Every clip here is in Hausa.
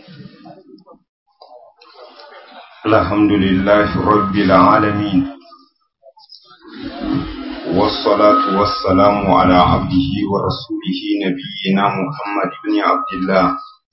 الحمد لله رب العالمين والصلاة والسلام على عبده ورسوله نبينا محمد بن عبد الله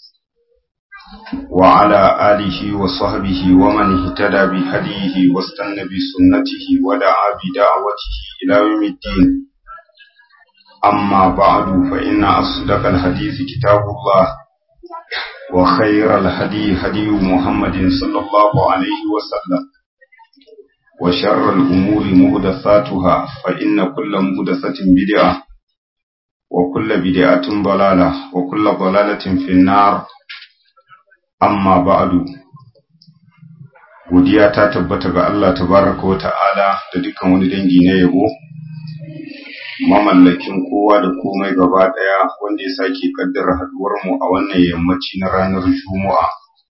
وعلى آله وصحبه ومن اهتدى بهديه واستنى بسنته ودعا بدعوته إلى يوم الدين أما بعد فإن أصدق الحديث كتاب الله وخير الهدي هدي محمد صلى الله عليه وسلم وشر الأمور مهدثاتها فإن كل مهدثة بدعة وكل بدعة ضلالة وكل ضلالة في النار amma ba'adu godiya ta tabbata ga Allah tabaraka wa ta'ala da dukkan wani dangi na yabo mamallakin kowa da komai gaba daya wanda ya sake kaddara haduwar mu a wannan yammaci na ranar Juma'a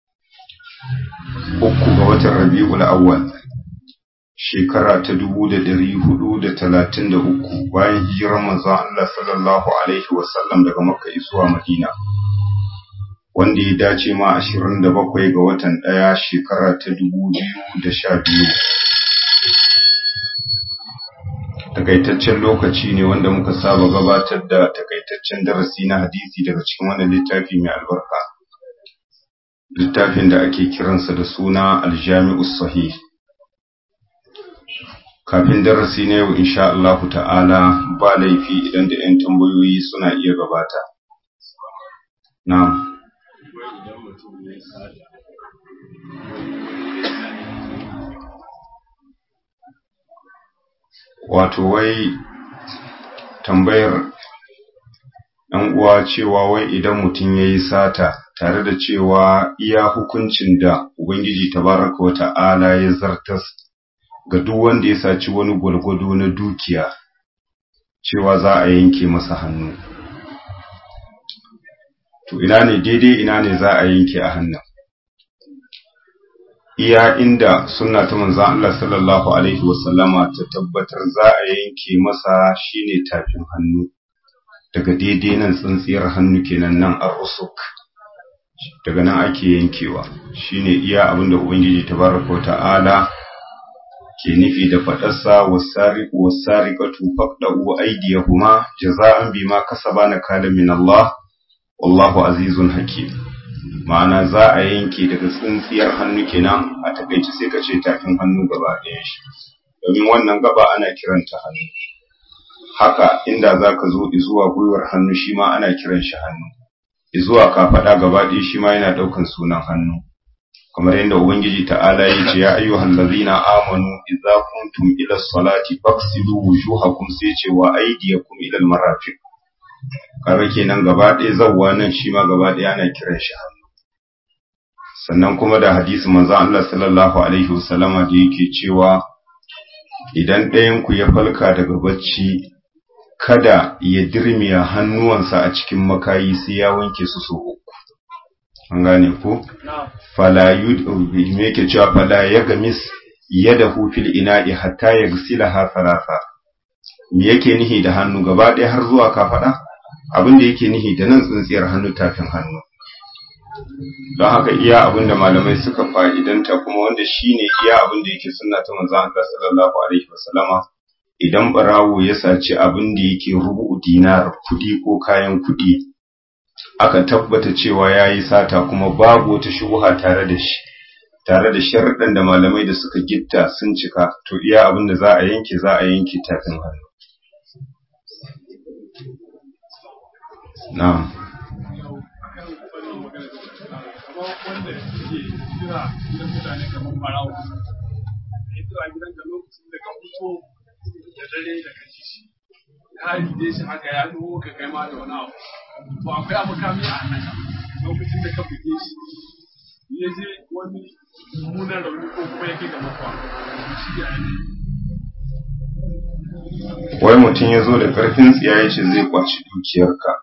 uku ga watan Rabiul Awwal shekara ta dubu da dari hudu da talatin da uku bayan hijirar manzon Allah sallallahu alaihi wasallam daga Makka zuwa Madina wanda ya dace ma ashirin da bakwai ga watan ɗaya shekara ta dubu biyu da sha biyu. Takaitaccen lokaci ne wanda muka saba gabatar da takaitaccen darasi na hadisi daga cikin wannan littafi mai albarka. Littafin da ake kiransa da suna Aljami'u Sahih. Kafin darasi na yau insha Allahu ta'ala ba laifi idan da 'yan tambayoyi suna iya gabata. Na'am. idan mutum ya sada wato wai tambayar ɗan uwa cewa wai idan mutum ya yi sata tare da cewa iya hukuncin da ubangiji tabaraka wa ta'ala ya zartas ga duk wanda ya saci wani gwalgwado na dukiya cewa za a yanke masa hannu to ina ne daidai ina ne za a yanke a hannun iya inda sunna ta manzon Allah sallallahu alaihi wasallama ta tabbatar za a yanke masa shine tafin hannu daga daidai nan tsintsiyar hannu kenan nan ar-rusuk daga nan ake yankewa shine iya abinda ubangiji tabaraka ta'ala ke nufi da fadarsa wasariqu wasariqatu faqdu aydiyahuma jaza'an bima kasaba nakala min Allah wallahu azizun hakim ma'ana za a yanke daga tsintsiyar hannu kenan a takaice sai ka ce tafin hannu gaba ɗaya shi domin wannan gaba ana kiranta hannu haka inda za ka zo zuwa gwiwar hannu shi ma ana kiran shi hannu zuwa kafaɗa gaba ɗaya shi ma yana ɗaukan sunan hannu kamar yadda ubangiji ta'ala ya ce ya ayyuhal ladzina amanu idza kuntum ila salati faghsilu wujuhakum sai ce wa aydiyakum ila al-marafiq kaga kenan gaba ɗaya zawwa nan shi ma gaba ɗaya ana kiran shi hannu sannan kuma da hadisi manzo Allah sallallahu alaihi wasallama da yake cewa idan ɗayan ku ya falka daga bacci kada ya dirmiya hannuwansa a cikin makayi sai ya wanke su so uku an gane ko fala yud me yake cewa fala yagmis yadahu fil ina'i hatta yaghsilaha thalatha me yake nihi da hannu gaba ɗaya har zuwa kafaɗa abin da yake nihi da nan tsintsiyar hannu tafin hannu don haka iya abin da malamai suka fa'idanta kuma wanda shine iya abin da yake sunna ta manzon Allah sallallahu alaihi wasallama idan barawo ya saci abin da yake rubu dinar kudi ko kayan kudi aka tabbata cewa yayi sata kuma babu wata shubuha tare da shi tare da sharuɗan da malamai da suka gitta sun cika to iya abin da za a yanke za a yanke tafin hannu na'am wanda ke kira gidan mutane kamar barawo ya kira gidan ka lokacin da ka fito da dare da ka ji shi ya rige shi haka ya dubo ka kai ma da wani abu to akwai abu kami a hannunka lokacin da ka buge shi ya je wani mummunan rauni ko kuma ya kai ga mafa shi ya ne wai mutum ya zo da ƙarfin tsiya ya ce zai kwaci dukiyarka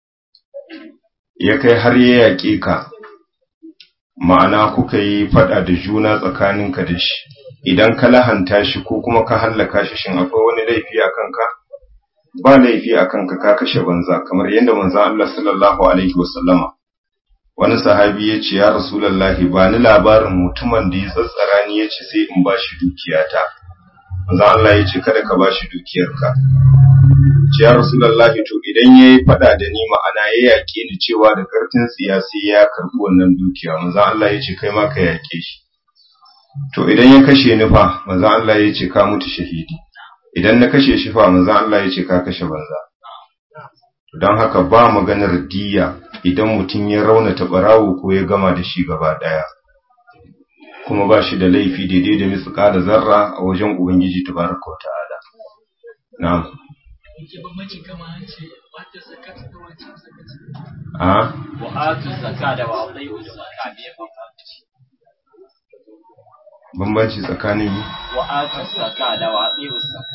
ya kai har ya yaƙe ka ma'ana kuka yi faɗa da juna tsakaninka da shi idan ka lahanta shi ko kuma ka hallaka shi shin akwai wani laifi a kanka ba laifi a kanka ka kashe banza kamar yadda manzon Allah sallallahu alaihi wasallama wani sahabi ya ce ya rasulallahi ba ni labarin mutumin da ya tsatsara ni ya ce sai in ba shi dukiyata manzo Allah ya ce kada ka ba shi dukiyarka ce ya rasulallahi to idan ya yi fada da ni ma'ana ya yaƙe ni cewa da karfin siyasi ya karɓi wannan dukiya manzo Allah ya ce kai ma ka yaƙe shi to idan ya kashe ni fa manzo Allah ya ce ka mutu shahidi idan na kashe shi fa manzo Allah ya ce ka kashe banza don haka ba maganar diya idan mutum ya raunata barawo ko ya gama da shi gaba daya kuma ba shi da laifi daidai da mitsuka da zarra a wajen ubangiji tabaraka wa ta'ala na'am a wa'atu zakka da wa'atai zakka ne bambanci bambanci tsakanin wa'atu zakka da wa'atai zakka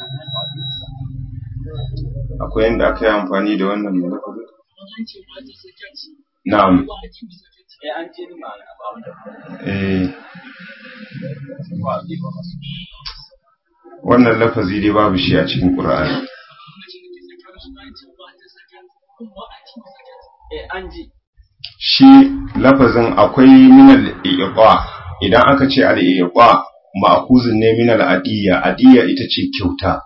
akwai yadda aka yi amfani da wannan lafazi na'am eh an ce ni ma'ana ba wanda eh wa'atai ba masu wannan lafazi dai babu shi a cikin qur'ani eh an ji shi lafazin akwai minal iqa idan aka ce al iqa ma'khuzun ne minal adiyya adiyya ita ce kyauta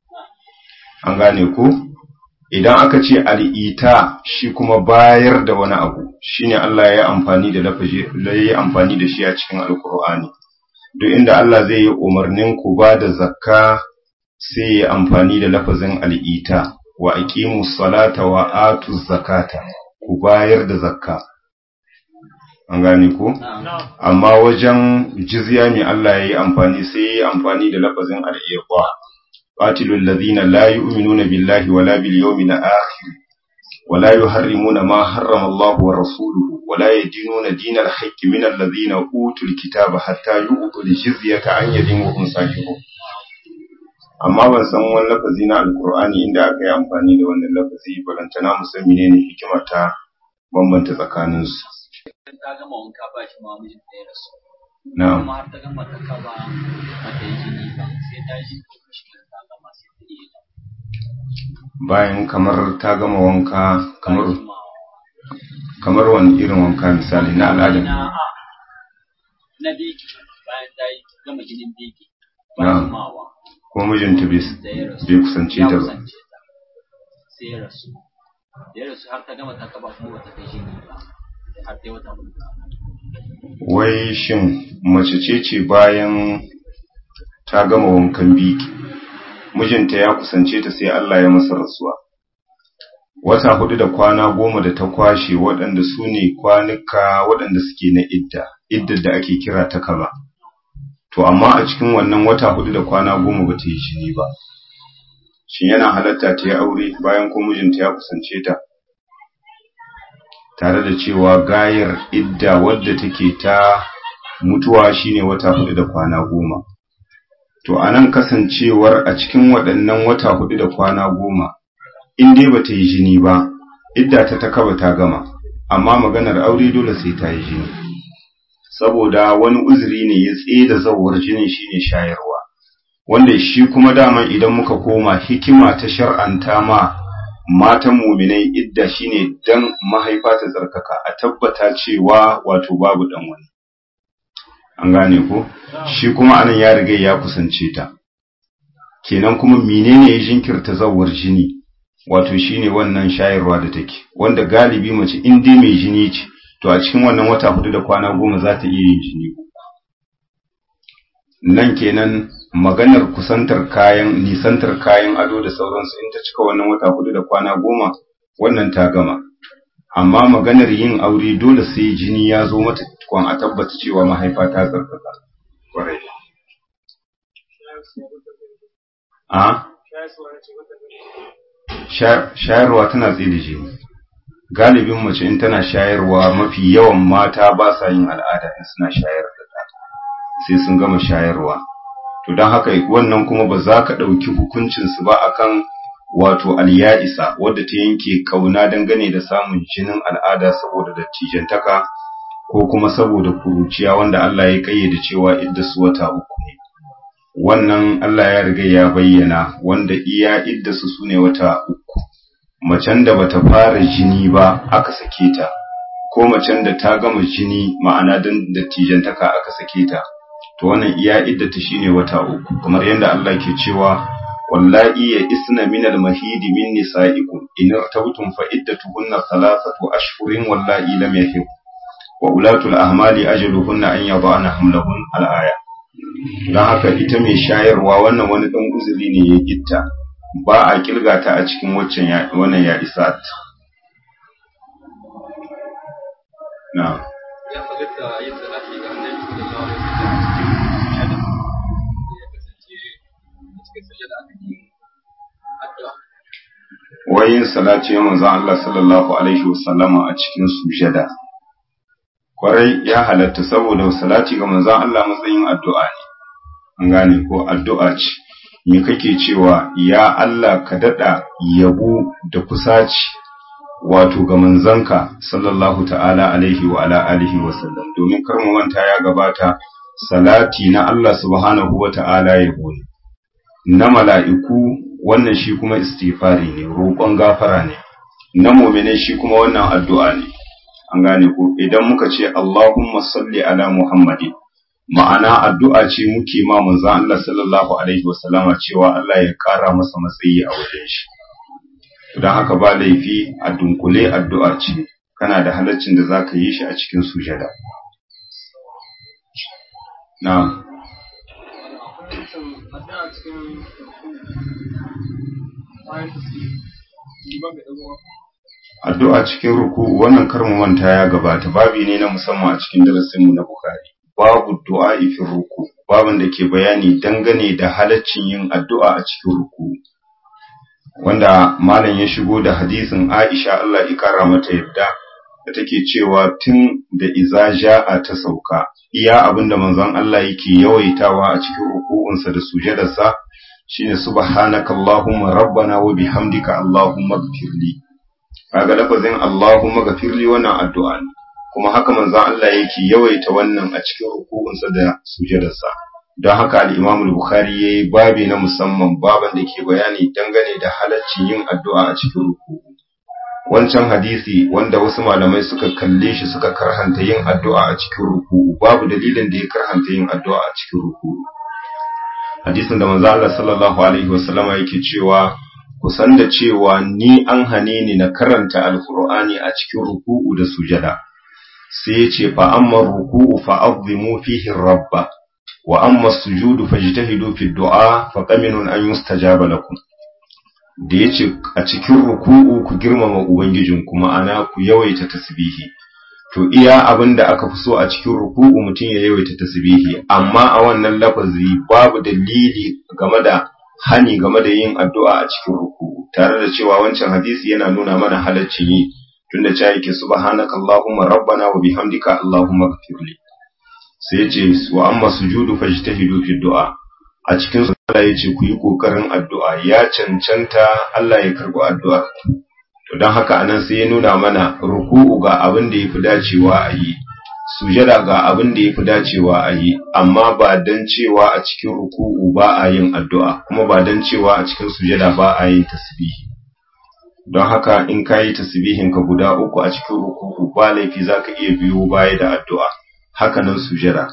an gane ko idan aka ce al'ita shi kuma bayar da wani abu shine Allah ya yi amfani da lafazi ya yi amfani da shi a cikin alkur'ani duk inda Allah zai yi umarnin ku ba da zakka sai ya amfani da lafazin al'ita wa aqimu salata wa atu zakata ku bayar da zakka an gane ko amma wajen jizya ne Allah ya yi amfani sai ya yi amfani da lafazin al'iqa قاتلوا الذين لا يؤمنون بالله ولا باليوم الآخر ولا يحرمون ما حرم الله ورسوله ولا يدينون دين الحق من الذين أوتوا الكتاب حتى يؤتوا الجزية عن يد وهم صاغرون amma ban san wani lafazi na alkur'ani inda aka yi amfani da wannan lafazi balantana mu san menene hikima ta bambanta tsakanin su ta gama wanka ba shi ma mijin da ya rasu na'am kuma har ta gama ta kaba mata yi jini ba sai ta ji shi ta gama sai ta yi bayan kamar ta gama wanka kamar ma kamar wani irin wanka misali na al'ada na a na biki bayan ta yi gama jinin biki Na'am. bayan mawa kuma mijinta bai da ya rasu bai kusance ya ta ba kusance ta sai ya rasu da ya rasu har ta gama ta kaba kuma bata kai jini ba har ta yi wata hudu wai shin mace ce ce bayan ta gama wankan biki mijinta ya kusance ta sai Allah ya masa rasuwa wata hudu da kwana goma da ta kwashe waɗanda su ne kwanuka waɗanda suke na idda iddar da ake kira ta kaba to amma a cikin wannan wata hudu da kwana goma ba ta yi jini ba shin yana halatta ta yi aure bayan ko mijinta ya kusance ta tare da cewa gayar idda wadda take ta mutuwa shine wata hudu da kwana goma to anan kasancewar a cikin waɗannan wata hudu da kwana goma in dai bata yi jini ba idda ta ta kaba ta gama amma maganar aure dole sai ta yi jini saboda wani uzuri ne ya tsaye da zawar jinin shine shayarwa wanda shi kuma dama idan muka koma hikima ta shar'anta ma matan muminai idda shine dan mahaifa ta tsarkaka a tabbata cewa wato babu dan wani an gane ko shi kuma anan ya riga ya kusance ta kenan kuma menene ya jinkirta zawar jini wato shine wannan shayarwa da take wanda galibi mace in dai mai jini ce to a cikin wannan wata hudu da kwana goma za ta iya yin jini nan kenan maganar kusantar kayan nisantar kayan ado da sauransu in ta cika wannan wata hudu da kwana goma wannan ta gama amma maganar yin aure dole sai jini ya zo mata tukun a tabbata cewa mahaifa ta tsarkaka kwarai a shayarwa tana tsaye da jini galibin mace in tana shayarwa mafi yawan mata ba sa yin al'ada in suna shayar da ɗa sai sun gama shayarwa to don haka wannan kuma ba za ka ɗauki hukuncinsu ba akan wato alya'isa wadda ta yanke kauna dangane da samun jinin al'ada saboda dattijantaka ko kuma saboda kuruciya wanda Allah ya kayyade cewa idda su wata uku ne wannan Allah ya riga ya bayyana wanda iya idda su sune wata uku macen da bata fara jini ba aka sake ta ko macen da ta gama jini ma'ana dan dattijantaka aka sake ta to wannan iya iddata shine wata uku kamar yadda Allah ke cewa wallahi ya isna min al-mahidi min nisa'ikum in irtabtum fa iddatuhunna thalathatu ashhurin wallahi lam yahib wa ulatul ahmali ajaluhunna an yadana hamlahun al-aya dan haka ita mai shayarwa wannan wani dan uzuri ne ya gitta ba a kilga ta a cikin waccan ya wannan ya isa na ya halatta yin salati ga annabi sallallahu alaihi wasallam ya kasance cikin sujada aka yi addu'a wayin salati ya manzo Allah sallallahu alaihi wasallama a cikin sujada kwarai ya halatta saboda salati ga manzo Allah matsayin addu'a ne an gane ko addu'a ce me kake cewa ya Allah ka dada yabo da kusaci wato ga manzanka sallallahu ta'ala alaihi wa ala alihi wa sallam domin kar mu manta ya gabata salati na Allah subhanahu wa ta'ala yabo ne na mala'iku wannan shi kuma istighfari ne roƙon gafara ne na mu'mine shi kuma wannan addu'a ne an gane ko idan muka ce Allahumma salli ala Muhammadin ma'ana addu'a ce muke ma manzon Allah sallallahu alaihi wasallama cewa Allah ya ƙara masa matsayi a wajen shi don haka ba laifi a dunkule addu'a ce kana da halaccin da zaka yi shi a cikin sujada na'am addu'a cikin ruku wannan karmu manta ya gabata babi ne na musamman a cikin darasinmu na Bukhari babu du'a fi ruku babin da ke bayani dangane da halaccin yin addu'a a cikin ruku wanda malam ya shigo da hadisin Aisha Allah ya kara mata yadda da take cewa tun da iza ja'a ta sauka iya abinda manzon Allah yake yawaitawa a cikin ruku'unsa da sujadarsa shine subhanakallahumma rabbana wa bihamdika allahumma ighfirli kaga lafazin allahumma ighfirli wannan addu'a ne kuma haka manzon Allah yake yawaita wannan a cikin ruku'unsa da sujadarsa don haka al-Imam al-Bukhari yayi babi na musamman baban da ke bayani dangane da halaccin yin addu'a a cikin ruku'u wancan hadisi wanda wasu malamai suka kalle shi suka karhanta yin addu'a a cikin ruku'u babu dalilin da ya karhanta yin addu'a a cikin ruku'u hadisin da manzo Allah sallallahu alaihi wasallama yake cewa ku san da cewa ni an hane ni na karanta alqur'ani a cikin ruku'u da sujada sai ya ce fa amma ruku'u fa azimu fihi rabba wa amma sujudu fajtahidu fi du'a fa qaminun an yustajaba lakum da yace a cikin ruku'u ku girmama ubangijin kuma ana ku yawaita tasbihi to iya abin da aka fi so a cikin ruku'u mutum ya yawaita tasbihi amma a wannan lafazi babu dalili game da hani game da yin addu'a a cikin ruku'u tare da cewa wancan hadisi yana nuna mana halaccin yi tunda cewa yake subhanaka allahumma rabbana wa bihamdika allahumma ighfirli sai yace wa amma sujudu fajtahidu fi du'a a cikin sallah yace ku yi kokarin addu'a ya cancanta Allah ya karbi addu'a to don haka anan sai ya nuna mana ruku'u ga abin da yafi dacewa a yi sujada ga abin da yafi dacewa a yi amma ba dan cewa a cikin ruku'u ba a yin addu'a kuma ba dan cewa a cikin sujada ba a yin tasbihi don haka in ka yi tasbihin ka guda uku a cikin ruku'u ba laifi zaka iya biyo baya da addu'a haka nan sujada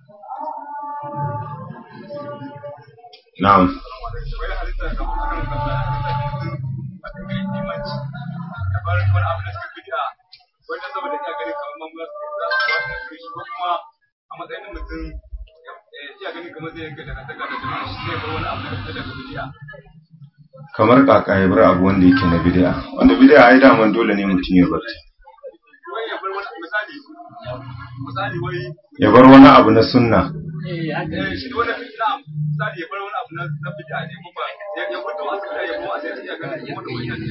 na'am wanda saboda ina ganin kamar mamular za su ba su kai shi ko kuma a matsayin mutum iya ganin kamar zai yanke daga daga da jama'a shi zai bar wani abu da daga bidiya kamar kaka ya bar abu wanda yake na bid'a wanda bid'a ai daman dole ne mutum ya bar ta wai ya bar wani misali misali wai ya bar wani abu na sunna eh shi wani na misali ya bar wani abu na na bid'a ne kuma ya ya fito a sai ya ko a sai iya ganin kuma da wani ne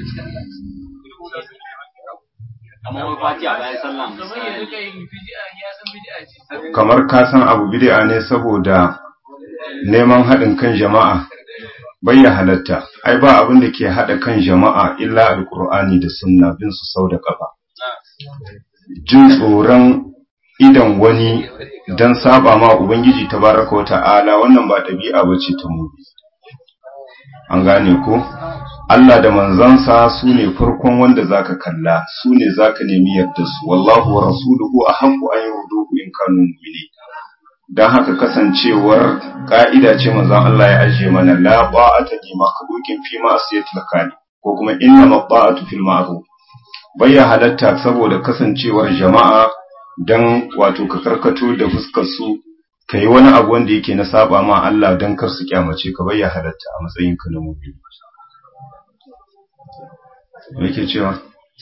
kamar wani fati a bayan sallah kamar ya rika yin bid'a ya san bid'a ce kamar ka san abu bid'a ne saboda neman haɗin kan jama'a bai ya halatta ai ba abin da ke haɗa kan jama'a illa alkur'ani da sunna bin su sau da ƙafa jin tsoron idan wani don saba ma ubangiji tabaraka wa ta'ala wannan ba ɗabi'a ba ce ta mu an gane ko Allah da manzansa su ne farkon wanda zaka kalla su ne zaka nemi yarda su wallahu wa rasuluhu ahaqqu an yurduhu in kanu mu'minin dan haka kasancewar ka'ida ce manzon Allah ya ajiye mana la ba'ata li makhluqin fi ma'siyatil khaliq ko kuma inna ma'atu fil ma'ruf bayya halatta saboda kasancewar jama'a dan wato ka karkato da fuskar su kai wani abu wanda yake na saba ma Allah dan kar su kyamace ka bayya halatta a matsayin ka na mu'min me yake cewa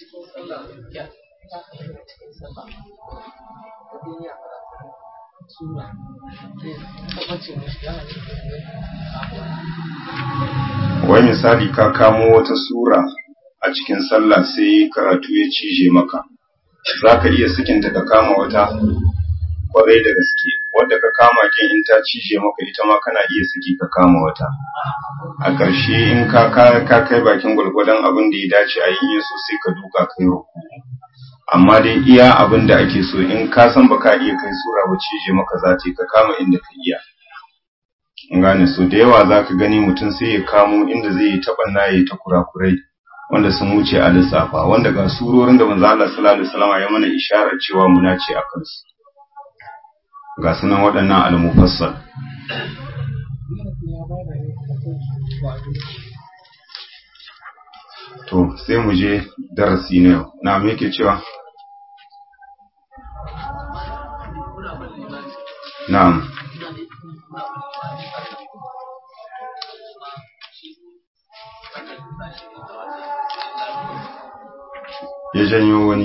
wai misali ka kamo wata sura a cikin sallah sai karatu ya cije maka za ka iya sakinta ka kama wata kwarai da gaske wadda ka kama kin in ta cije maka ita ma kana iya saki ka kama wata a ƙarshe in ka ka kai bakin gwargwadon abin da ya dace a yi so sai ka duka kai ruku amma dai iya abin da ake so in ka san baka iya kai sura ba cije maka za ta ka kama inda ka iya gane so da yawa za ka gani mutum sai ya kamo inda zai yi taɓa na yi ta kurakurai wanda sun wuce a lissafa wanda ga surorin da manzo Allah sallallahu alaihi wasallam ya mana isharar cewa muna ce a kansu ga sunan waɗannan al-mufassal to sai mu je darasi na yau na me yake cewa na'am ya janyo wani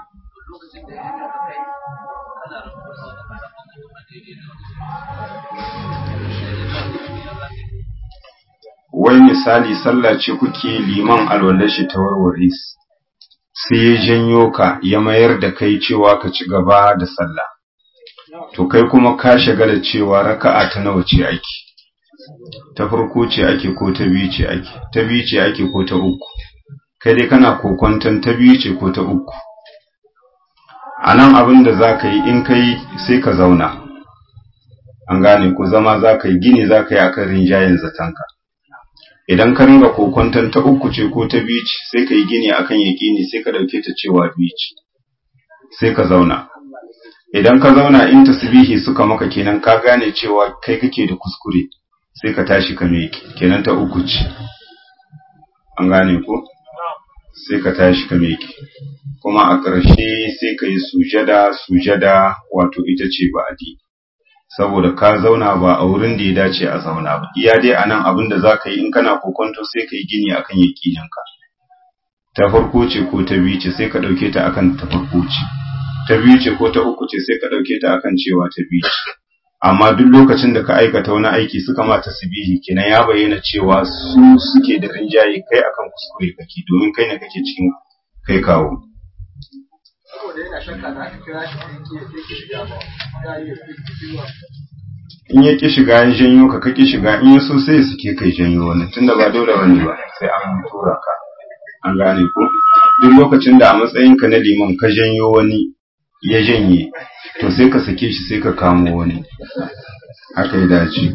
wai misali sallah ce kuke liman alwallar shi ta warware sai ya janyo ka ya mayar da kai cewa ka ci gaba da sallah to kai kuma ka shagala cewa raka'a ta nawa ce ake ta farko ce ake ko ta biyu ce ake ta biyu ce ake ko ta uku kai dai kana kokonton ta biyu ce ko ta uku a nan abin da za ka yi in kai sai ka zauna an gane ko zama za ka yi gini za ka yi akan rinjayen zatanka idan ka ringa kokonton ta uku ce ko ta biyu ce sai ka yi gini akan yaƙini sai ka ɗauke ta cewa biyu ce sai ka zauna idan ka zauna in tasbihi suka maka kenan ka gane cewa kai kake da kuskure sai ka tashi ka miƙe kenan ta uku ce an gane ko sai ka tashi ka miƙe kuma a ƙarshe sai ka yi sujada sujada wato ita ce ba'adi saboda ka zauna ba a wurin da ya dace a zauna ba iya dai anan abin da za ka yi in kana kokonto sai ka yi gini akan yaƙininka ta farko ce ko ta biyu ce sai ka ɗauke ta akan ta farko ce ta biyu ce ko ta uku ce sai ka ɗauke ta akan cewa ta biyu ce amma duk lokacin da ka aikata wani aiki suka ma tasbihi kenan ya bayyana cewa su suke da rinjaye kai akan kuskure kake domin kai ne kake cikin kai kawo saboda yana shakka da aka kira shi sai ke sai ke shiga ba ya yi zuwa in ya ki shiga ya janyo ka ka ki shiga in ya so sai ya suke kai janyo wani tunda ba dole bane ba sai an tura ka an gane ko duk lokacin da a matsayinka na liman ka janyo wani ya janye to sai ka sake shi sai ka kamo wani haka ya dace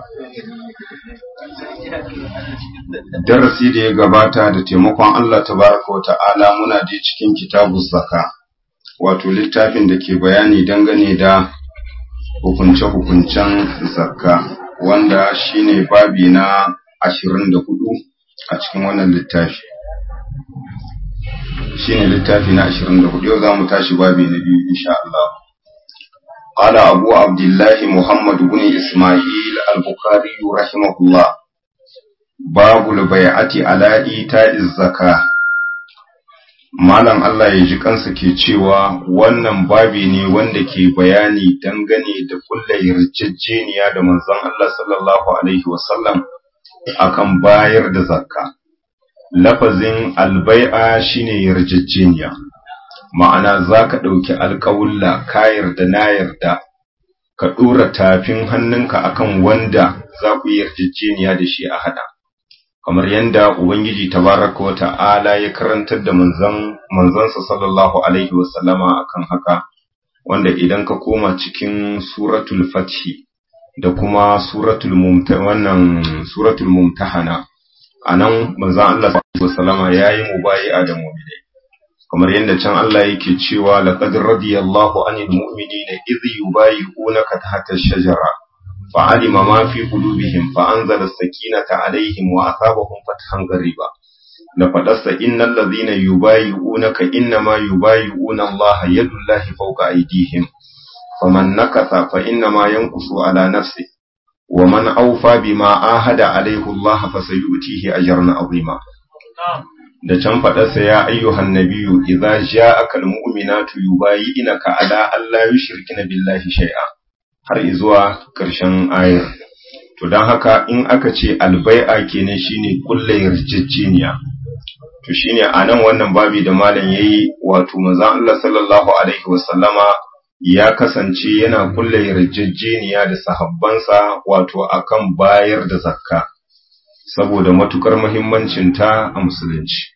darasi da ya gabata da taimakon Allah tabaraka wa ta'ala muna da cikin kitabu zaka wato littafin da ke bayani dangane da hukunce-hukuncen zakka wanda shine babi na ashirin da hudu a cikin wannan littafi shine littafi na 24 yau zamu tashi babi na biyu insha Allah قال أبو عبد الله محمد بن إسماعيل البخاري رحمه الله باب البيعة على إيتاء الزكاة Malam Allah ya ji kansa ke cewa wannan babi ne wanda ke bayani dangane da kulla yarjejeniya da manzon Allah sallallahu Alaihi wasallam akan bayar da zakka. lafazin albai'a shine yarjejeniya ma'ana za ka ɗauki alƙawulla ka yarda na yarda ka ɗora tafin hannunka akan wanda za ku yi yarjejeniya da shi a haɗa kamar yadda ubangiji tabaraka wa ta'ala ya karantar da manzon manzonsa sallallahu alaihi wasallama akan haka wanda idan ka koma cikin suratul fathi da kuma suratul mumta wannan suratul mumtahana anan manzon Allah sallallahu alaihi wasallama yayi mubayi'a da mu'minai kamar yadda can Allah yake cewa laqad radiyallahu anil mu'minina idh yubayi'unaka tahta ash-shajara fa'alima ma fi qulubihim fa anzala as-sakinata alaihim wa asabahum fathan qariba da fadarsa innal ladhina yubayi'unaka innama yubayi'una Allah yadullahi fawqa aydihim faman nakatha fa innama yanqusu ala nafsihi wa man awfa bima ahada alayhi Allah fasayutihi ajran 'azima da can faɗarsa ya ayyuhan nabiyu idza ja'aka almu'minatu yubayyi'naka ala alla yushrikina billahi shay'a har zuwa ƙarshen ayar to dan haka in aka ce albai'a kenan shine kullu yarjejeniya to shine anan wannan babi da malam yayi wato manzon Allah sallallahu alaihi wasallama ya kasance yana kullu yarjejeniya da sahabbansa wato akan bayar da zakka saboda matukar muhimmancinta a musulunci.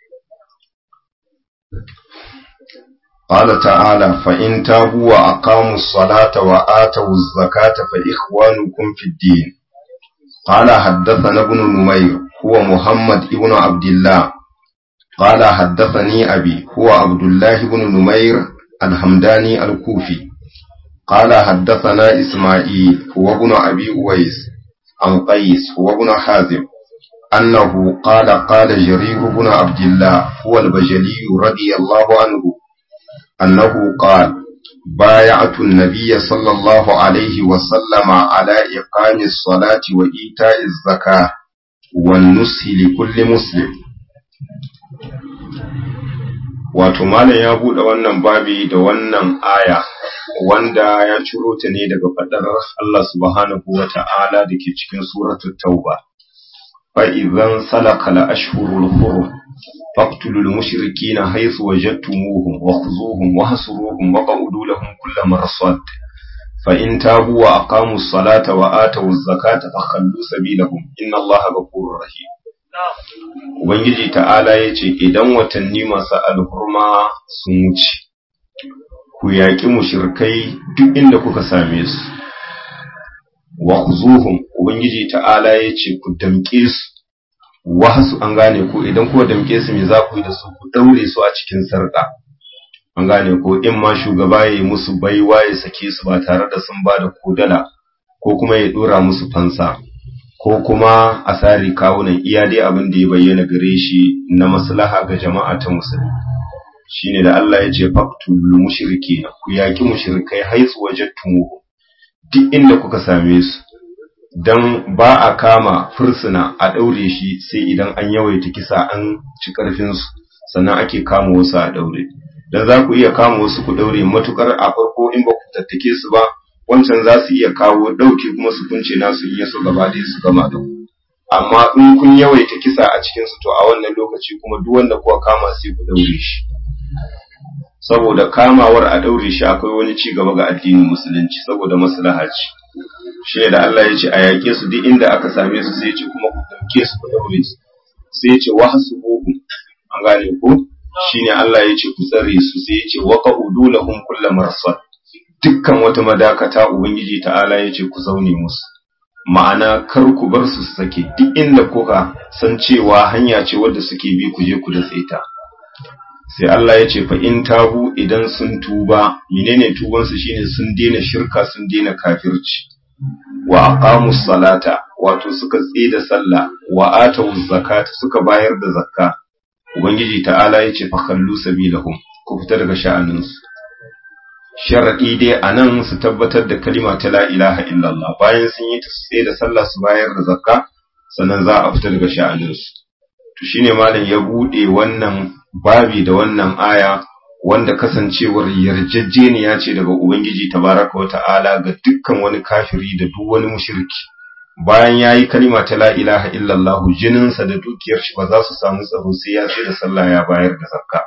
Ƙala ta'ala fa'in tabu wa aqamu salata wa atawu zakata fa ikhwanukum fid din. Ƙala haddathana ibn Numayr huwa Muhammad ibn Abdullah. Ƙala haddathani abi huwa Abdullah ibn Numayr al-Hamdani al-Kufi. قال حدثنا إسماعيل هو ابن أبي أويس عن قيس هو ابن حازم أنه قال قال جرير بن عبد الله هو البجلي رضي الله عنه أنه قال بايعت النبي صلى الله عليه وسلم على إقام الصلاة وإيتاء الزكاة والنصح لكل مسلم wato malam ya buɗe wannan babi da wannan aya wanda ya ciro ta ne daga faɗar Allah subhanahu wa ta'ala da ke cikin suratul tauba فإذا انسلق الأشهر الحرم فاقتلوا المشركين حيث وجدتموهم وخذوهم وحصروهم وقعدوا لهم كل مرصد فإن تابوا وأقاموا الصلاة وآتوا الزكاة فخلوا سبيلهم إن الله غفور رحيم Ubangiji ta'ala ya ce, Idan watanni masu alhurma sun wuce, ku yaƙi mushirkai duk inda kuka same su, wa zuhun Ubangiji ta'ala ya ce, Ku damƙe su, wasu an gane ko idan kuwa damƙe su me za ku yi da su ku ɗaure su a cikin sarƙa. An gane ko in ma shugaba ya yi musu baiwa ya sake su ba tare da sun ba da kodala ko kuma ya ɗora musu fansa. ko kuma a sari kawunan iya dai abin da ya bayyana gare shi na maslaha ga jama'a ta musulmi shine da Allah ya ce faqtul mushriki ku yaki mushrikai haisu wajadtumuhu duk inda kuka same su dan ba a kama fursuna a daure shi sai idan an yawaita kisa an ci karfin su sannan ake kama wasu a daure dan za ku iya kama wasu ku daure matukar a farko in ba ku tattake su ba wancan za su iya kawo ɗauki kuma su kunce nasu in yaso gaba ɗaya su gama da ku amma in kun yawaita kisa a cikin su to a wannan lokaci kuma duk wanda kuka kama sai ku daure shi saboda kamawar a daure shi akwai wani ci gaba ga addinin musulunci saboda maslaha ce shi da Allah ya ce a yaƙe su duk inda aka same su sai ya ce kuma ku dauke su ku daure su sai ya ce wa hasubuhum an gane ko shine Allah ya ce ku tsare su sai ya ce wa qa'udu lahum kullu marsad dukkan wata madakata Ubangiji ta'ala ya ce ku zaune musu, ma'ana kar ku bar su sake duk inda kuka san cewa hanya ce wadda suke bi ku je ku da tsaita. Sai Allah ya ce fa in tabu idan sun tuba, menene tubansu shine sun daina shirka sun daina kafirci. Wa aqamus salata wato suka da sallah wa atawuz zakata suka bayar da zakka. Ubangiji ta'ala ya ce fa kallu sabilahum ku fita daga sha'aninsu. sharaɗi dai a nan su tabbatar da kalima ta la ilaha illallah bayan sun yi tsaye da sallah su bayar da zakka sannan za a fita daga sha'aninsu to shine malam ya buɗe wannan babi da wannan aya wanda kasancewar yarjejeniya ce daga ubangiji tabaraka wa ta'ala ga dukkan wani kafiri da duk wani mushriki bayan yayi kalima ta la ilaha illallah jininsa da dukiyar shi ba za su samu tsaro sai ya tsaye da sallah ya bayar da zakka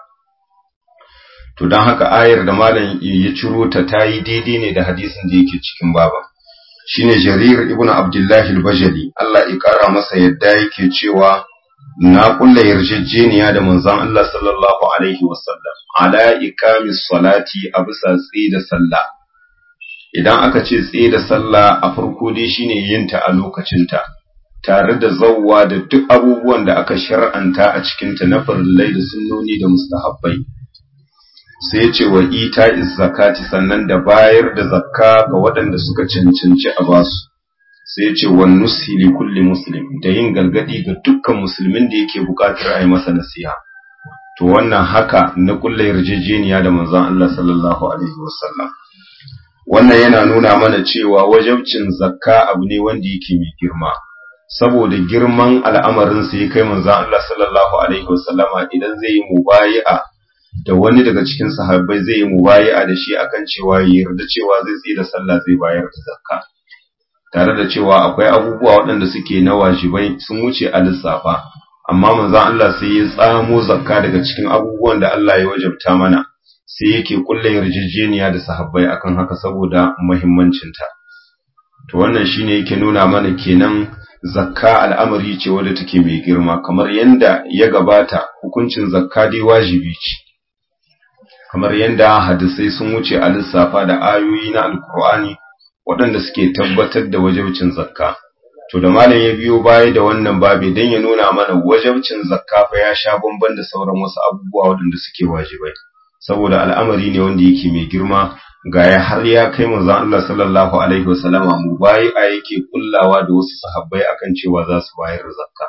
to don haka ayar da malam ya ciro ta ta yi daidai ne da hadisin da yake cikin baba shine jarir ibnu abdullahi al-bajali Allah ya kara masa yadda yake cewa na kulla yarjejeniya da manzon Allah sallallahu alaihi wasallam ala iqamis salati a bisa tsaye da sallah idan aka ce tsaye da sallah a farko dai shine yin ta a lokacinta tare da zawwa da duk abubuwan da aka shar'anta a cikinta na farillai da sunnoni da mustahabbai sai ce wa ita zakati sannan da bayar da zakka ga waɗanda suka cancanci a basu sai ce wa nusi li kulli muslim da yin galgadi ga dukkan musulmin da yake buƙatar a yi masa nasiha to wannan haka na kulle yarjejeniya da manzon Allah sallallahu alaihi wasallam wannan yana nuna mana cewa wajabcin zakka abu ne wanda yake mai girma saboda girman al'amarin sa ya kai manzon Allah sallallahu alaihi wasallama idan zai yi mubayi'a da wani daga cikin sahabbai zai yi mubayi'a da shi akan cewa ya yarda cewa zai tsaye da sallah zai bayar da zakka tare da cewa akwai abubuwa waɗanda suke na wajibai sun wuce a lissafa amma manzon Allah sai ya tsamo zakka daga cikin abubuwan da Allah ya wajabta mana sai yake kulle yarjejeniya da sahabbai akan haka saboda muhimmancinta to wannan shine yake nuna mana kenan zakka al'amari ce wadda take mai girma kamar yanda ya gabata hukuncin zakka dai wajibi ce kamar yanda hadisai sun wuce a lissafa da ayoyi na alkur'ani waɗanda suke tabbatar da wajibcin zakka to da malam ya biyo baya da wannan babe dan ya nuna mana wajibcin zakka fa ya sha bamban da sauran wasu abubuwa waɗanda suke wajibai saboda al'amari ne wanda yake mai girma ga ya har ya kai manzon Allah sallallahu alaihi wasallama mu bayi a yake kullawa da wasu sahabbai akan cewa za su bayar da zakka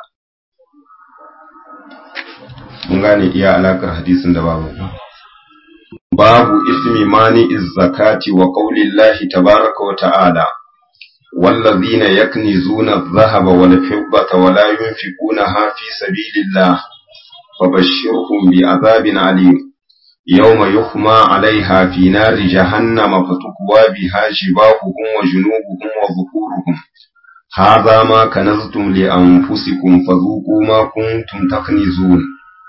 mun gane iya alakar hadisin da babu babu ismi mani zakati wa qaulillahi tabaraka wa ta'ala والذين يكنزون الذهب والفضة ولا ينفقونها في سبيل الله فبشرهم بعذاب عليم يوم يحمى عليها في نار جهنم فتكوى بها جباههم وجنوبهم وظهورهم هذا ما كنزتم لأنفسكم فذوقوا ما كنتم تكنزون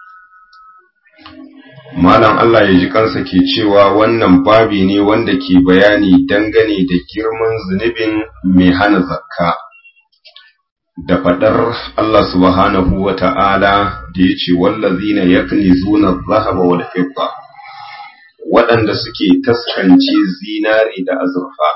Malam Allah ya ji kansa ke cewa wannan babi ne wanda ke bayani dangane da girman zunubin mai hana zakka. Da faɗar Allah subhanahu wa ta'ala da ya ce, Wallazina yakni zuna zahaba wal fidda waɗanda suke taskance zinari da azurfa.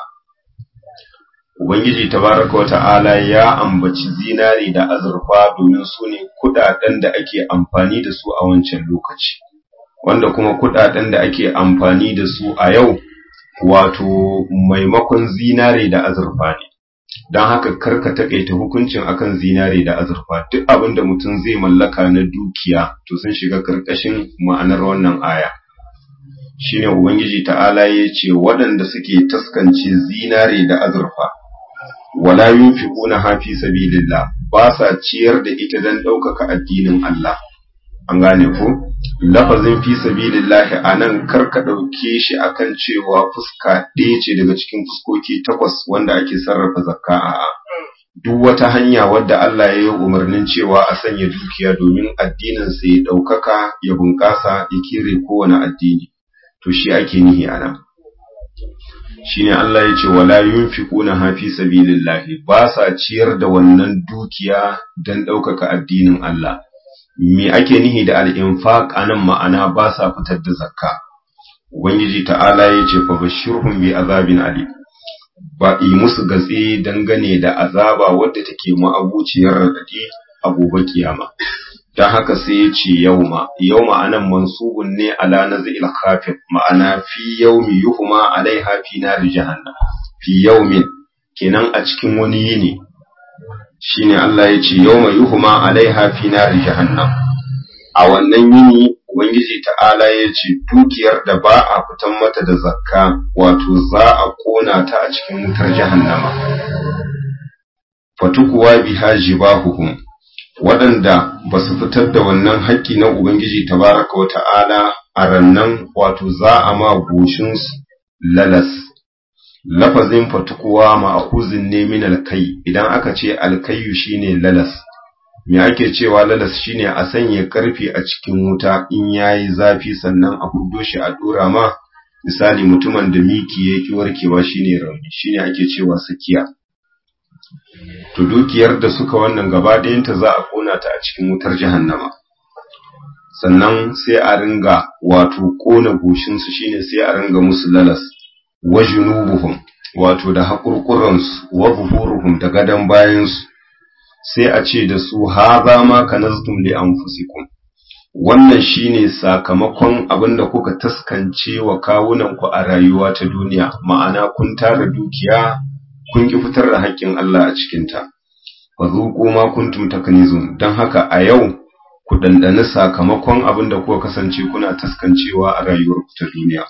Ubangiji tabaraka wa ta'ala ya ambaci zinari da azurfa domin su ne kuɗaɗen da ake amfani da su a wancan lokaci. wanda kuma kudaden da ake amfani da su a yau wato maimakon zinare da azurfa ne don haka karka takaita hukuncin akan zinare da azurfa duk abin da mutum zai mallaka na dukiya to sun shiga karkashin ma'anar wannan aya shine ubangiji ta'ala ya ce waɗanda suke taskance zinare da azurfa wala yunfiquna hafi sabilillah ba sa ciyar da ita don ɗaukaka addinin Allah an gane ko lafazin fi sabilillahi anan karka dauke shi akan cewa fuska ɗaya ce daga cikin fuskoki takwas wanda ake sarrafa zakka a duk wata hanya wadda Allah ya yi umarnin cewa a sanya dukiya domin addinin sa ya daukaka ya bunƙasa ya kire kowane addini to shi ake nihi anan shine Allah ya ce wala yunfiquna ha fi sabilillahi ba sa ciyar da wannan dukiya dan daukaka addinin Allah me ake nihi da al'infaq a nan ma'ana ba sa fitar da zakka. Ubangiji ta'ala ya ce, fa bashirhum bi azabin ali, ba yi musu gatse dangane da azaba wadda take ma'abuciyar raɗaɗi a gobe kiyama. Don haka sai ya ce yauma, yauma anan mansubun ne ala na za'il kafin ma'ana fi yaumi yuhuma alaiha fi nari jahannam, fi yaumin, kenan a cikin wani yini shine Allah ya ce yawma yuhma alaiha fi nari jahannam a wannan yini ubangiji ta'ala ya ce dukiyar da ba a fitan mata da zakka wato za a kona ta a cikin wutar jahannama fatukuwa biha jibahuhum waɗanda ba su fitar da wannan haƙƙi na ubangiji tabaraka wa ta'ala a rannan wato za a ma goshinsu lalas lafazin fatukuwa ma'akuzin ne min alkai idan aka ce alkayu shine lalas me ake cewa lalas shine a sanya karfe a cikin wuta in yayi zafi sannan a hudo shi a dora ma misali mutumin da miki yake warkewa shine rauni shine ake cewa sakiya to dukiyar da suka wannan gaba ɗayanta za a kona ta a cikin wutar jahannama sannan sai a ringa wato kona goshinsu shine sai a ringa musu lalas wa junubuhum wato da haƙurƙuransu wa buhuruhum da gadon bayansu sai a ce da su haza ma kanaztum li anfusikum wannan shine sakamakon abinda kuka taskance wa kawunanku a rayuwa ta duniya ma'ana kun tara dukiya kun ki fitar da haƙƙin Allah a cikinta fa zuqu ma kuntum taknizun dan haka a yau ku dandani sakamakon abinda kuka kasance kuna taskancewa a rayuwarku ta duniya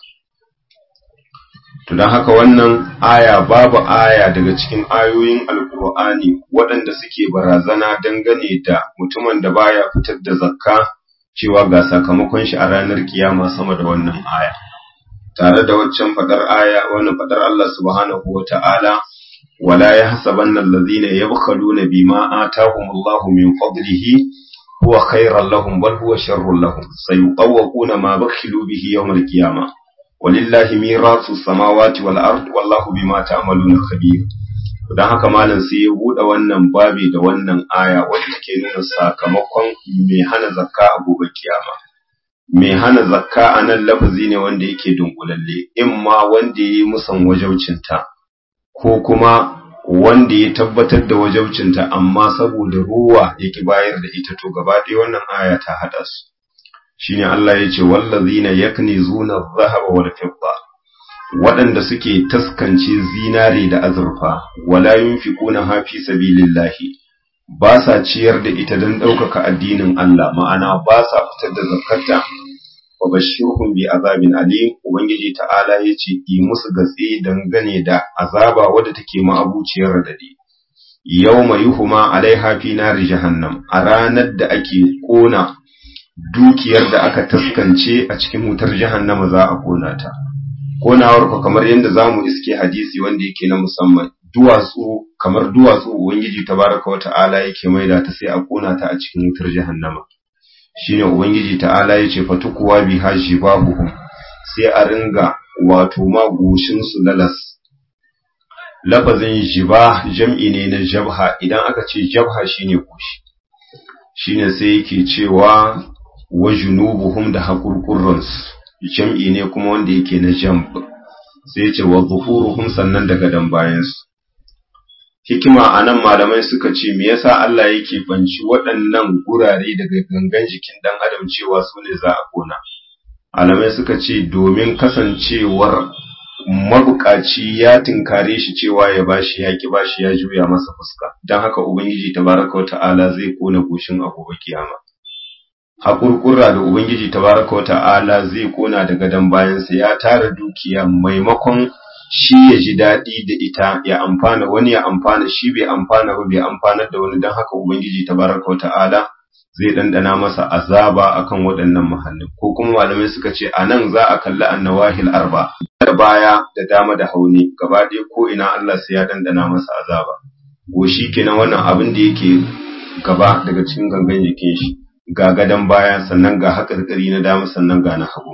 to dan haka wannan aya babu aya daga cikin ayoyin alkur'ani waɗanda suke barazana dangane da mutumin da baya fitar da zakka cewa ga sakamakon shi a ranar kiyama sama da wannan aya tare da waccan fadar aya wannan fadar Allah subhanahu wata'ala wala yahsabanna allazina yabkhaluna bima atahumullahu min fadlihi huwa khayran lahum bal huwa sharrun lahum sayuqawwaquna ma bakhilu bihi yawmal qiyamah walillahi mirasu samawati wal ard wallahu bima ta'maluna khabir don haka malam sai ya buɗe wannan babi da wannan aya wanda ke nuna sakamakon mai hana zakka a gobe kiyama mai hana zakka a nan lafazi ne wanda yake dunkulalle in ma wanda ya yi musan wajaucinta ko kuma wanda ya tabbatar da wajaucinta amma saboda ruwa yake bayar da ita to gaba ɗaya wannan aya ta haɗa su shine Allah ya ce wallazina yaknizuna adh-dhahaba wal fidda waɗanda suke taskance zinare da azurfa wala yunfiquna ha fi sabilillahi ba sa ciyar da ita don ɗaukaka addinin Allah ma'ana ba sa fitar da zakarta wa bashirhum bi azabin alim ubangiji ta'ala yace yi musu gatse dangane da azaba wadda take ma'abuciyar radadi yawma yuhuma alaiha fi nari jahannam a ranar da ake kona dukiyar da aka taskance a cikin wutar jahannama za a kona ta konawar ku kamar yadda zamu iske hadisi wanda yake na musamman duwatsu kamar duwatsu ubangiji tabaraka wa ta'ala yake maida ta sai a kona ta a cikin wutar jahannama shine ubangiji ta'ala yace fatukuwa bi hajibahuhum sai a ringa wato magoshin su lalas lafazin jiba jam'i ne na jabha idan aka ce jabha shine goshi shine sai yake cewa wa junubuhum da hakurkurransu jam'i ne kuma wanda yake na jamb sai ce wa zuhuruhum sannan daga dan bayansu hikima anan malamai suka ce me yasa Allah yake banci waɗannan gurare daga gangan jikin dan adam cewa su ne za a kona malamai suka ce domin kasancewar mabukaci ya tinkare shi cewa ya bashi ya ki bashi ya juya masa fuska don haka ubangiji tabaraka wa ta'ala zai kona goshin a gobe kiyama haƙurƙura da Ubangiji tabaraka wa ta'ala zai kona da gadon bayansa ya tara dukiya maimakon shi ya ji daɗi da ita ya amfana wani ya amfana shi bai amfana ba bai amfanar da wani don haka Ubangiji tabaraka wa ta'ala zai ɗanɗana masa azaba akan waɗannan mahallin ko kuma malamai suka ce a nan za a kalli annawahil arba da baya da dama da hauni gaba ɗaya ko ina Allah sai ya ɗanɗana masa azaba goshi kenan wannan abin da yake gaba daga cikin gangan jikin shi ga gadon baya sannan ga haƙarƙari na dama sannan ga na hagu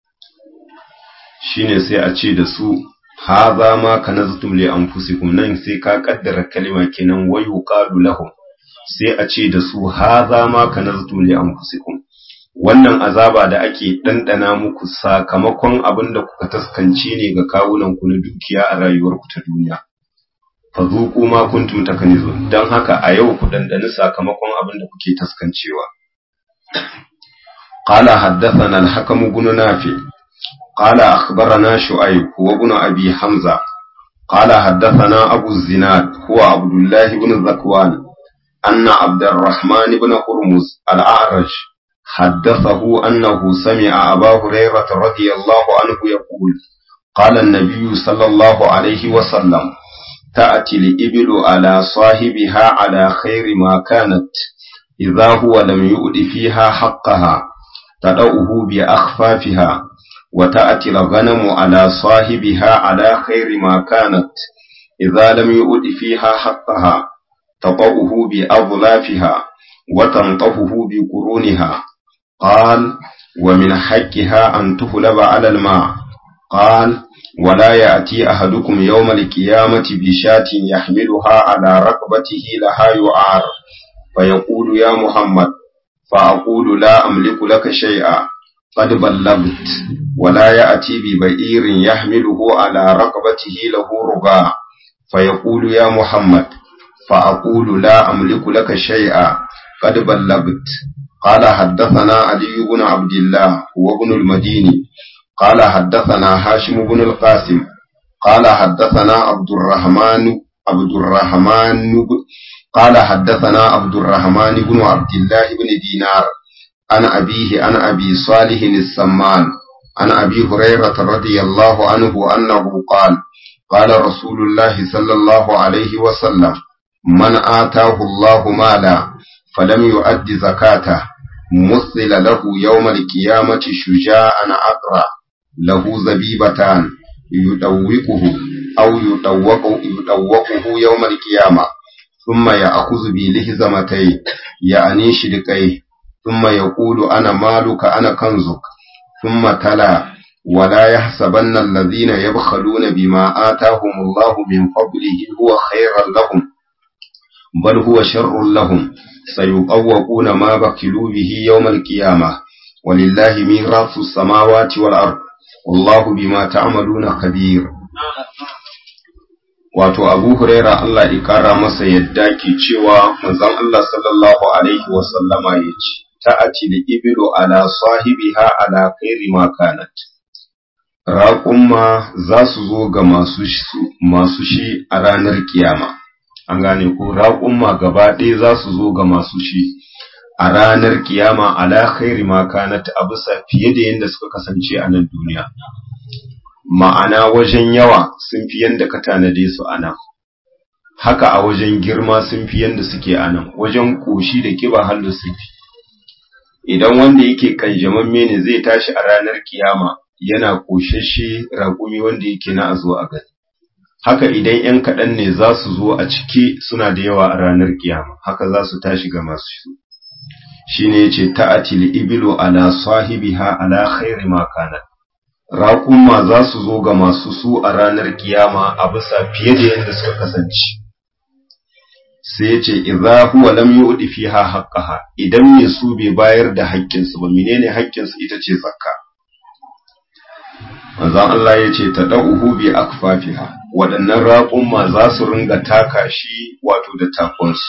shine sai a ce da su haza ma kanaztum li anfusikum nan sai ka kaddara kalima kenan wa yuqalu lahum sai a ce da su haza ma kanaztum li anfusikum wannan azaba da ake dandana muku sakamakon abin da kuka taskance ne ga kawunan ku na dukiya a rayuwarku ta duniya fazuku ma kuntum takanizun dan haka a yau ku dandani sakamakon abin da kuke taskancewa قال حدثنا الحكم بن نافع قال أخبرنا شعيب هو ابن أبي حمزة قال حدثنا أبو الزناد هو عبد الله بن ذكوان أن عبد الرحمن بن هرمز الأعرج حدثه أنه سمع أبا هريرة رضي الله عنه يقول قال النبي صلى الله عليه وسلم تأتي الإبل على صاحبها على خير ما كانت إذا هو لم يؤد فيها حقها تدعه بأخفافها وتأتي الغنم على صاحبها على خير ما كانت إذا لم يؤد فيها حقها تطأه بأظلافها وتنطفه بقرونها قال ومن حقها أن تهلب على الماء قال ولا يأتي أحدكم يوم القيامة بشاة يحملها على رقبته لها يعار فيقول يا محمد فأقول لا أملك لك شيئا قد بلغت ولا يأتي ببئير يحمله على رقبته له رباع فيقول يا محمد فأقول لا أملك لك شيئا قد بلغت قال حدثنا علي بن عبد الله وابن المديني قال حدثنا هاشم بن القاسم قال حدثنا عبد الرحمن عبد الرحمن قال حدثنا عبد الرحمن بن عبد الله بن دينار عن أبيه عن أبي صالح السمان عن أبي هريرة رضي الله عنه أنه قال قال رسول الله صلى الله عليه وسلم من آتاه الله مالا فلم يؤد زكاته مثل له يوم القيامة شجاعا أقرأ له زبيبتان يدوقه أو يدوق يدوقه يوم القيامة ثم يأخذ بلهزمتيه يعني شدقيه ثم يقول أنا مالك أنا كنزك ثم تلا ولا يحسبن الذين يبخلون بما آتاهم الله من فضله هو خيرا لهم بل هو شر لهم سيطوقون ما بخلوا به يوم القيامة ولله ميراث السماوات والأرض والله بما تعملون خبير wato abu huraira Allah ya kara masa yadda ke cewa manzon Allah sallallahu alaihi wasallama ya ce ta'ati da ibilu ala sahibiha ala khairi ma kanat raƙumma za su zo ga masu masu shi a ranar kiyama an gane ko raƙumma gaba ɗaya za su zo ga masu shi a ranar kiyama ala khairi ma kanat a bisa fiye da yadda suka kasance a nan duniya ma'ana wajen yawa sun fi yadda ka tanade su a nan haka a wajen girma sun fi yadda suke a nan wajen ƙoshi da kiba hallu sun fi idan wanda yake kanjamamme ne zai tashi a ranar kiyama yana ƙoshashe raƙumi wanda yake na a zo a gani haka idan ‘yan kaɗan ne za su zo a ciki suna da yawa a ranar kiyama haka za su tashi ga masu su shi ne ce ta'atil ibilu ala sahibiha ala khairi ma kanat raƙumma za su zo ga masu su a ranar kiyama a bisa fiye da yadda suka kasance sai ya ce idza huwa lam yu'ti fiha haqqaha idan me su bai bayar da haƙƙinsu ba menene haƙƙinsu ita ce zakka manzon Allah ya ce tadauhu bi akfafiha waɗannan raƙumma za su ringa taka shi wato da takunsu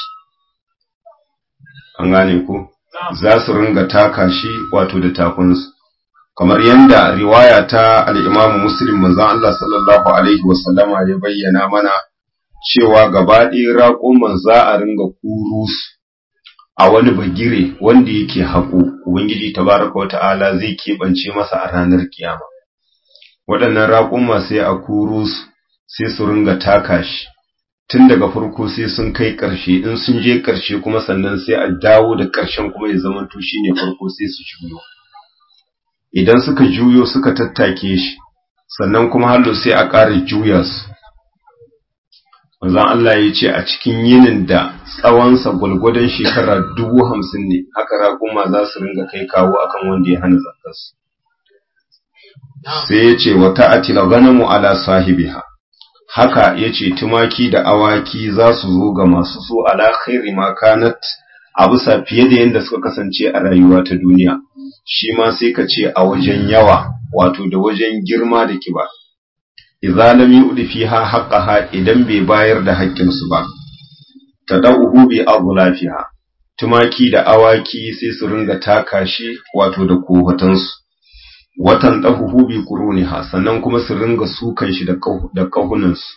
an gane ku za su ringa taka shi wato da takunsu kamar yadda riwaya ta al'imamu muslim manzan Allah sallallahu Alaihi wasallama ya bayyana mana cewa gaba ɗaya raƙuman za a ringa kuru a wani bagire wanda yake haƙo, Ubangiji tabaraka wa ta'ala zai keɓance masa a ranar kiyama. Waɗannan raƙuma sai a kuru sai su ringa taka shi, tun daga farko sai sun kai ƙarshe, in sun je ƙarshe kuma sannan sai a dawo da ƙarshen kuma ya zama shi ne farko sai su juyo. idan suka juyo suka tattake shi sannan kuma hallo sai a ƙara juya su manzon Allah ya ce a cikin yinin da tsawonsa gwalgwadon shekara dubu hamsin ne haka raƙuma za su ringa kai kawo akan wanda ya hana zakarsu sai ya ce wa ta'atila ganamu ala sahibiha haka ya ce tumaki da awaki za su zo ga masu so ala khairi ma kanat a bisa fiye da yadda suka kasance a rayuwa ta duniya shi ma sai ka ce a wajen yawa wato da wajen girma da kiba idza lam yu'di fiha haqqaha idan bai bayar da haƙƙin su ba tadawuhu bi adlafiha tumaki da awaki sai su ringa taka shi wato da kohatan su watan dahuhu bi quruniha sannan kuma su ringa sukan shi da da kahunan su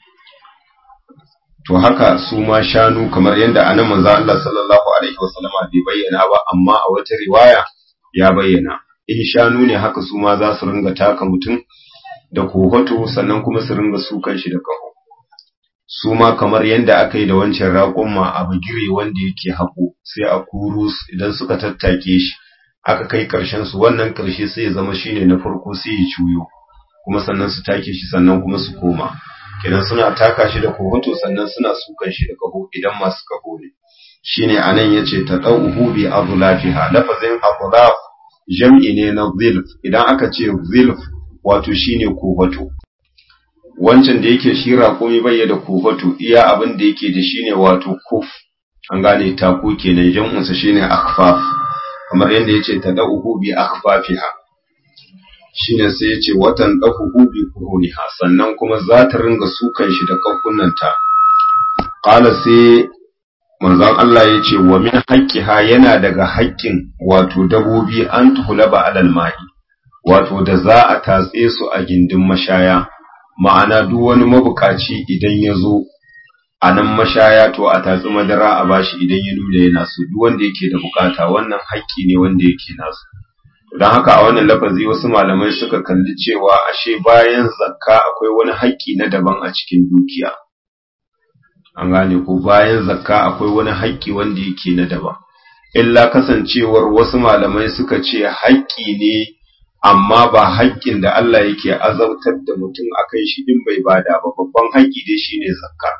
to haka su ma shanu kamar yadda anan manzo Allah sallallahu alaihi wasallama bai bayyana ba amma a wata riwaya ya bayyana in shanu ne haka su ma za su ringa taka mutum da kohoto sannan kuma su ringa sukan shi da kaho su ma kamar yadda aka yi da wancan raƙumma a bigire wanda yake haƙo sai a kuru idan suka tattake shi aka kai ƙarshen su wannan ƙarshe sai ya zama shine na farko sai ya cuyo kuma sannan su take shi sannan kuma su koma kenan suna taka shi da kohoto sannan suna sukan shi da kaho idan masu kaho ne shine anan yace ta dauhu bi adlafiha lafazin adlaf jam'i ne na zilf idan aka ce zilf wato shine kohoto wancan da yake shi raƙumi bai da kohoto iya abin da yake da shine wato kuf an gane taku kenan jam'un sa shine akhfaf kamar yadda yace ta dauhu bi akhfafiha shine sai yace watan dahuhu bi kuruniha sannan kuma za ta ringa sukan shi da kakunanta qala sai manzon Allah ya ce wa min haqqiha yana daga haƙƙin wato dabobi an tuhulaba alal ma'i wato da za a tatse su a gindin mashaya ma'ana duk wani mabukaci idan ya zo a nan mashaya to a tatsi madara a bashi idan ya nuna yana so duk wanda yake da bukata wannan haƙƙi ne wanda yake nasu don haka a wannan lafazi wasu malamai suka kalli cewa ashe bayan zakka akwai wani haƙƙi na daban a cikin dukiya an gane ko bayan zakka akwai wani haƙƙi wanda yake na daban illa kasancewar wasu malamai suka ce haƙƙi ne amma ba haƙƙin da Allah yake azautar da mutum akan shi din bai bada ba babban haƙƙi dai shine zakka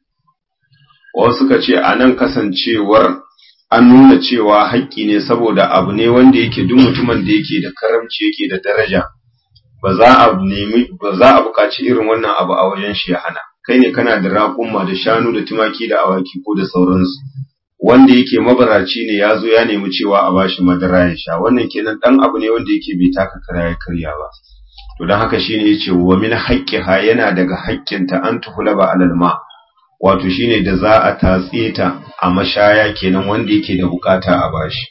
wasu suka ce anan kasancewar an nuna cewa haƙƙi ne saboda abu ne wanda yake duk mutumin da yake da karamci yake da daraja ba za a nemi ba za a buƙaci irin wannan abu a wajen shi ya hana kai ne kana da raƙumma da shanu da tumaki da awaki ko da sauransu wanda yake mabaraci ne ya zo ya nemi cewa a bashi madara ya sha wannan kenan dan abu ne wanda yake bai taka kara ya karya ba to dan haka shine yace wa min haqqiha yana daga haƙƙinta an tuhulaba alal ma wato shine da za a tatse ta a mashaya kenan wanda yake da bukata a bashi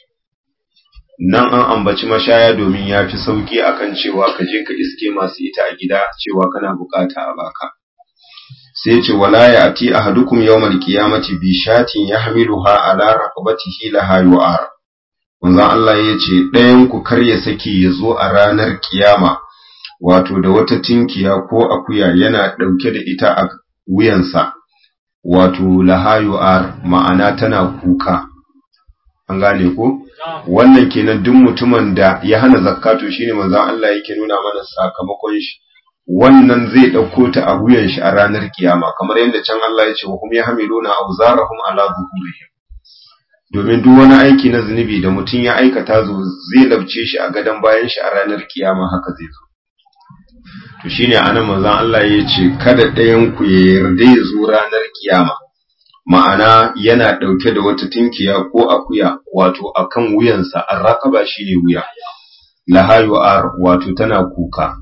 nan an ambaci mashaya domin ya fi sauki akan cewa ka je ka iske masu ita a gida cewa kana bukata a baka sai ce wala ya ati ahadukum yawmal qiyamati bi shatin yahmiluha ala raqabatihi laha yu'ar manzon Allah yace ɗayan ku kar ya saki ya zo a ranar kiyama wato da wata tinkiya ko akuya yana ɗauke da ita a wuyansa wato laha yu'ar ma'ana tana kuka an gane ko wannan kenan duk mutumin da ya hana zakatu shine manzon Allah yake nuna mana sakamakon shi wannan zai ɗauko ta a wuyan shi a ranar kiyama kamar yadda can Allah ya ce wa hum yahmiluna awzarahum ala zuhurihim domin duk wani aiki na zunubi da mutum ya aikata zo zai labce shi a gadon bayan shi a ranar kiyama haka zai zo to shine anan manzon Allah ya ce kada ɗayan ku ya yarda ya zo ranar kiyama ma'ana yana ɗauke da wata tinkiya ko akuya wato akan wuyansa an raƙaba shine wuya lahayu ar wato tana kuka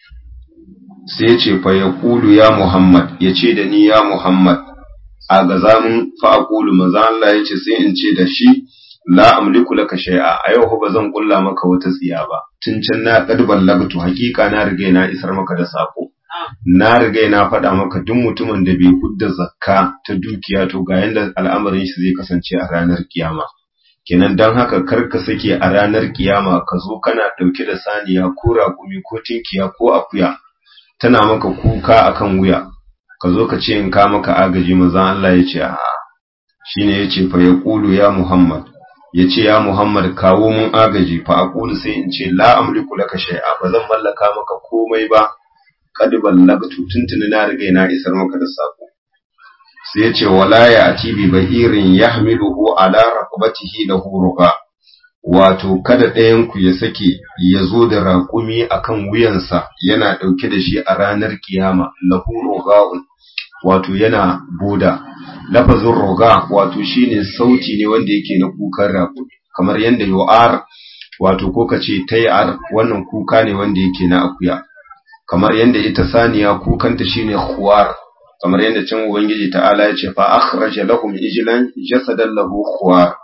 sai ce fa ya ƙulu ya Muhammad ya ce da ni ya Muhammad a ga zamun fa a ƙulu maza Allah ya ce sai in ce da shi la amliku laka shay'a a yau ba zan ƙulla maka wata tsiya ba tun can na qad ballagtu hakika na riga na isar maka da sako na riga na faɗa maka duk mutumin da bai hudda zakka ta dukiya to ga yanda al'amarin shi zai kasance a ranar kiyama kenan dan haka kar ka sake a ranar kiyama ka zo kana ɗauke da saniya ko raƙumi ko tinkiya ko akuya tana maka kuka akan wuya ka zo ka ce in ka maka agaji manzon Allah ya ce a shine yace fa yaqulu ya Muhammad yace ya Muhammad kawo mun agaji fa aqulu sai in ce la amliku laka shay'a ba zan mallaka maka komai ba kad ballagtu tuntuni na riga na isar maka da sako sai yace wala ya ati bi bahirin yahmiluhu ala raqabatihi lahu ruqa wato kada ɗayanku ya sake ya zo da raƙumi akan wuyansa yana ɗauke da shi a ranar kiyama lahu roga'un wato yana boda lafazin roga wato shine sauti ne wanda yake na kukan raƙumi kamar yadda yu'ar wato ko kace tayar wannan kuka ne wanda yake na akuya kamar yadda ita saniya kukanta shine khuwar kamar yadda can ubangiji ta'ala ya ce fa akhraja lahum ijlan jasadan lahu khuwar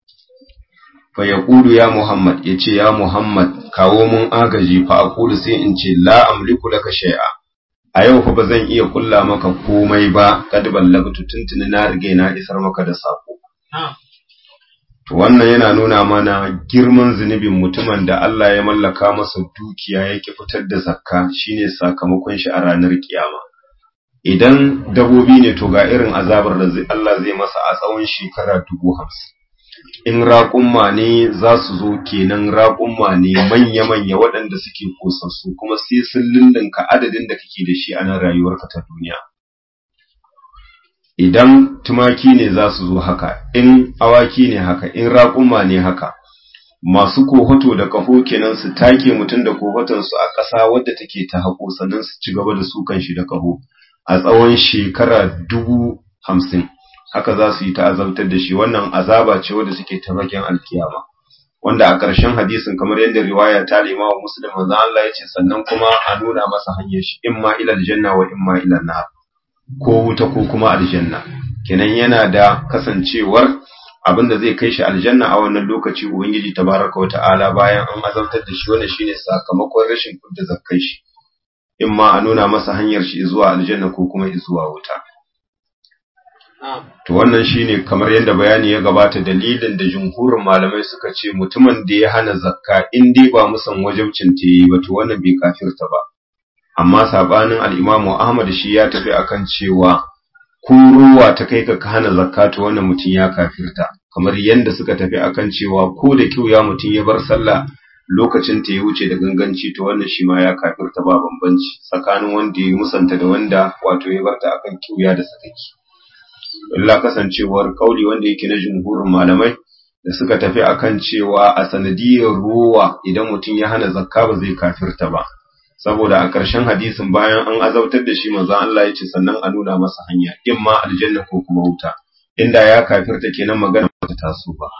fa yaqulu ya Muhammad yace ya Muhammad kawo mun agaji fa aqulu sai in ce la amliku laka shay'a a yau fa bazan iya kulla maka komai ba kad ballagtu tuntuni na rige na isar maka da sako to wannan yana nuna mana girman zunubin mutumin da Allah ya mallaka masa dukiya yake fitar da zakka shine sakamakon shi a ranar kiyama idan dabobi ne to ga irin azabar da Allah zai masa a tsawon shekara dubu hamsin in raƙumma ne za su zo kenan raƙumma ne manya-manya waɗanda suke kosassu kuma sai sun lullunka adadin da kake da shi a nan rayuwarka ta duniya. Idan tumaki ne za su zo haka, in awaki ne haka, in raƙumma ne haka, masu kohoto da ƙaho kenan su take mutum da kohotonsu a ƙasa wadda take ta haƙo sannan su ci gaba da sukan shi da ƙaho a tsawon shekara dubu hamsin. haka za su yi ta azabtar da shi wannan azaba ce wadda suke ta bakin alkiyama wanda a ƙarshen hadisin kamar yadda riwaya ta lima wa muslim manzo Allah ya ce sannan kuma a nuna masa hanyar shi imma ila aljanna wa imma ila nar ko wuta ko kuma aljanna kenan yana da kasancewar abin da zai kai shi aljanna a wannan lokaci ubangiji tabaraka wa ta'ala bayan an azabtar da shi wannan shine sakamakon rashin kudda zakkai shi in ma a nuna masa hanyar shi zuwa aljanna ko kuma zuwa wuta to wannan shine kamar yadda bayani ya gabata dalilin da jumhurin malamai suka ce mutumin da ya hana zakka in dai ba musan wajibcin ta yi ba to wannan bai kafirta ba amma sabanin al-Imam Ahmad shi ya tafi akan cewa ko ruwa ta kai ka hana zakka to wannan mutum ya kafirta kamar yadda suka tafi akan cewa ko da ya mutum ya bar sallah lokacin ta ya wuce da ganganci to wannan shi ma ya kafirta ba bambanci tsakanin wanda ya musanta da wanda wato ya barta akan kiuya da sakaki illa kasancewar kauli wanda yake na jumhurin malamai da suka tafi akan cewa a sanadiyar ruwa idan mutum ya hana zakka ba zai kafirta ba saboda a ƙarshen hadisin bayan an azabtar da shi manzon Allah ya ce sannan a nuna masa hanya in ma aljanna ko kuma wuta inda ya kafirta kenan magana ba ta taso ba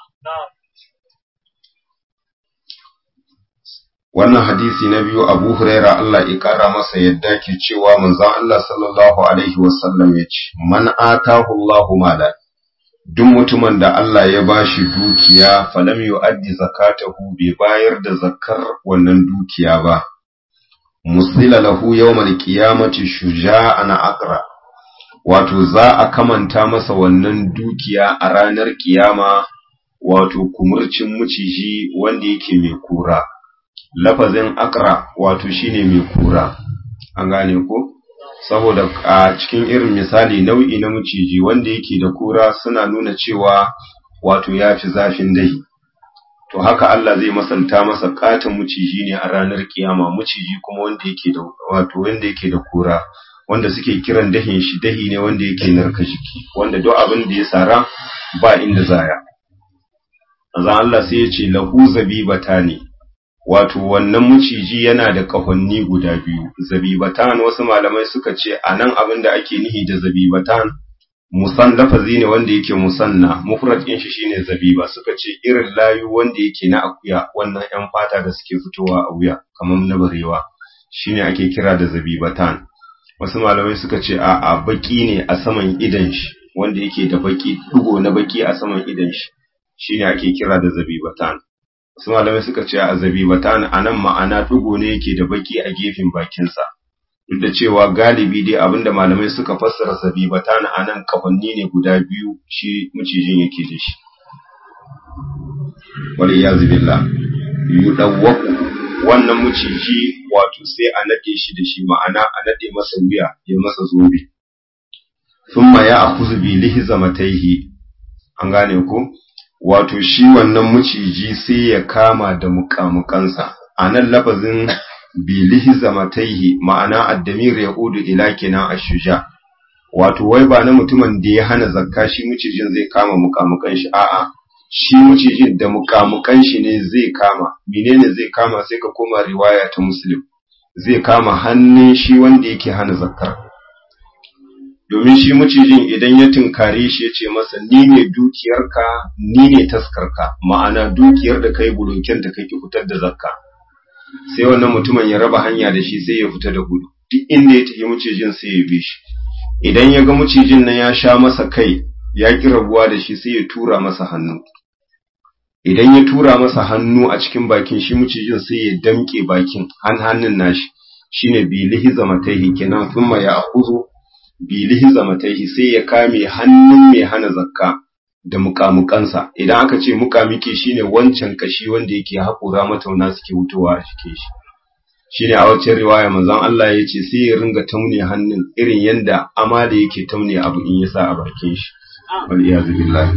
wannan hadisi na biyu Abu Huraira Allah ya kara masa yadda ke cewa manzon Allah sallallahu alaihi wasallam ya ce man atahu Allahu mala duk mutumin da Allah ya bashi dukiya falam yu'addi zakatahu bai bayar da zakkar wannan dukiya ba musila lahu yawmal qiyamati shuja'an aqra wato za a kamanta masa wannan dukiya a ranar kiyama wato kumurcin muciji wanda yake mai kura lafazin akra wato shine mai kura an gane ko saboda a cikin irin misali nau'i na muciji wanda yake da kura suna nuna cewa wato ya fi zafin dahi to haka Allah zai masanta masa katin muciji ne a ranar kiyama muciji kuma wanda yake da wato wanda yake da kura wanda suke kiran dahin shi dahi ne wanda yake narka jiki wanda duk abin da ya sara ba inda zaya azan Allah sai ya ce lahu zabibatani wato wannan muciji yana da kahonni guda biyu zabibatan wasu malamai suka ce anan abin da ake nihi da zabibatan musan lafazi ne wanda yake musanna mufrad din shi shine zabiba suka ce irin layu wanda yake na akuya wannan yan fata da suke fitowa a wuya kamar na barewa shine ake kira da zabibatan wasu malamai suka ce a a baki ne a saman idan shi wanda yake da baki dugo na baki a saman idan shi shine ake kira da zabibatan wasu malamai suka ce a zabibatan anan ma'ana dugo ne yake da baki a gefen bakinsa duk da cewa galibi dai abinda malamai suka fassara zabibatan anan kahonni ne guda biyu shi macijin yake da shi wal iyazu billah yudawwaku wannan maciji wato sai a nade shi da shi ma'ana a nade masa wuya ya masa zobe thumma ya akhuzu bi lihzamatayhi an gane ko wato shi wannan maciji sai ya kama da mukamukansa anan lafazin bilihi zamataihi ma'ana addamir ya udu ila kenan ashuja wato wai ba na mutumin da ya hana zakka shi mucijin zai kama mukamukan shi a'a shi mucijin da mukamukan shi ne zai kama menene zai kama sai ka koma riwaya ta muslim zai kama hannun shi wanda yake hana zakkar domin shi mucijin idan ya tunkare shi ya ce masa ni ne dukiyarka ni ne taskarka ma'ana dukiyar da kai bulokin da kake fitar da zakka sai wannan mutumin ya raba hanya da shi sai ya fita da gudu duk inda ya tafi mucijin sai ya bi shi idan ya ga mucijin nan ya sha masa kai ya ki rabuwa da shi sai ya tura masa hannu idan ya tura masa hannu a cikin bakin shi mucijin sai ya damke bakin han hannun nashi shine bilihi zamataihi kenan thumma ya akhuzu bilihi zamataihi sai ya kame hannun mai hana zakka da mukamukansa idan aka ce mukamike shine wancan kashi wanda yake haƙura matauna suke wutowa a cikin shi shine a wacce riwaya manzon Allah ya ce sai ya ringa taune hannun irin yanda amala yake taune abu in ya sa a bakin shi wal iyazu billahi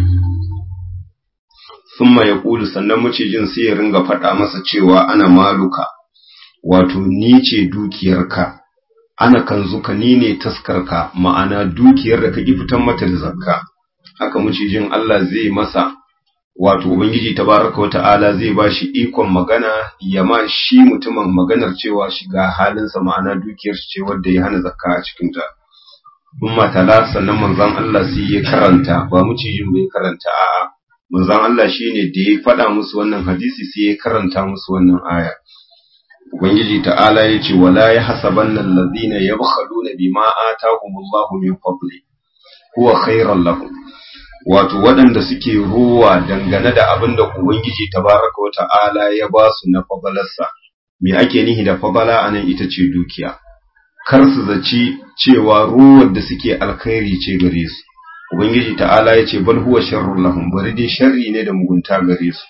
thumma yaqulu sannan macijin sai ya ringa faɗa masa cewa ana maluka wato ni ce dukiyarka ana kanzuka ni ne taskarka ma'ana dukiyar da ka ki fitan mata da zakka haka mucijin Allah zai masa wato ubangiji tabaraka wa ta'ala zai bashi ikon magana ya ma shi mutumin maganar cewa shiga halinsa ma'ana dukiyar ce wanda ya hana zakka a cikin ta umma tala sannan manzon Allah sai ya karanta ba mucijin bai karanta a'a manzon Allah shine da ya faɗa musu wannan hadisi sai ya karanta musu wannan aya ubangiji ta'ala ya ce wala yahsabanna alladhina yabkhaluna bima atahumullahu min fadli huwa khairan lakum wato waɗanda suke ruwa dangane da abin da ubangiji tabaraka wa ta'ala ya ba su na fadalarsa me ake nihi da fadala anan ita ce dukiya kar su zaci cewa ruwar da suke alkhairi ce gare su ubangiji ta'ala ya ce bal huwa sharrun lahum bari dai sharri ne da mugunta gare su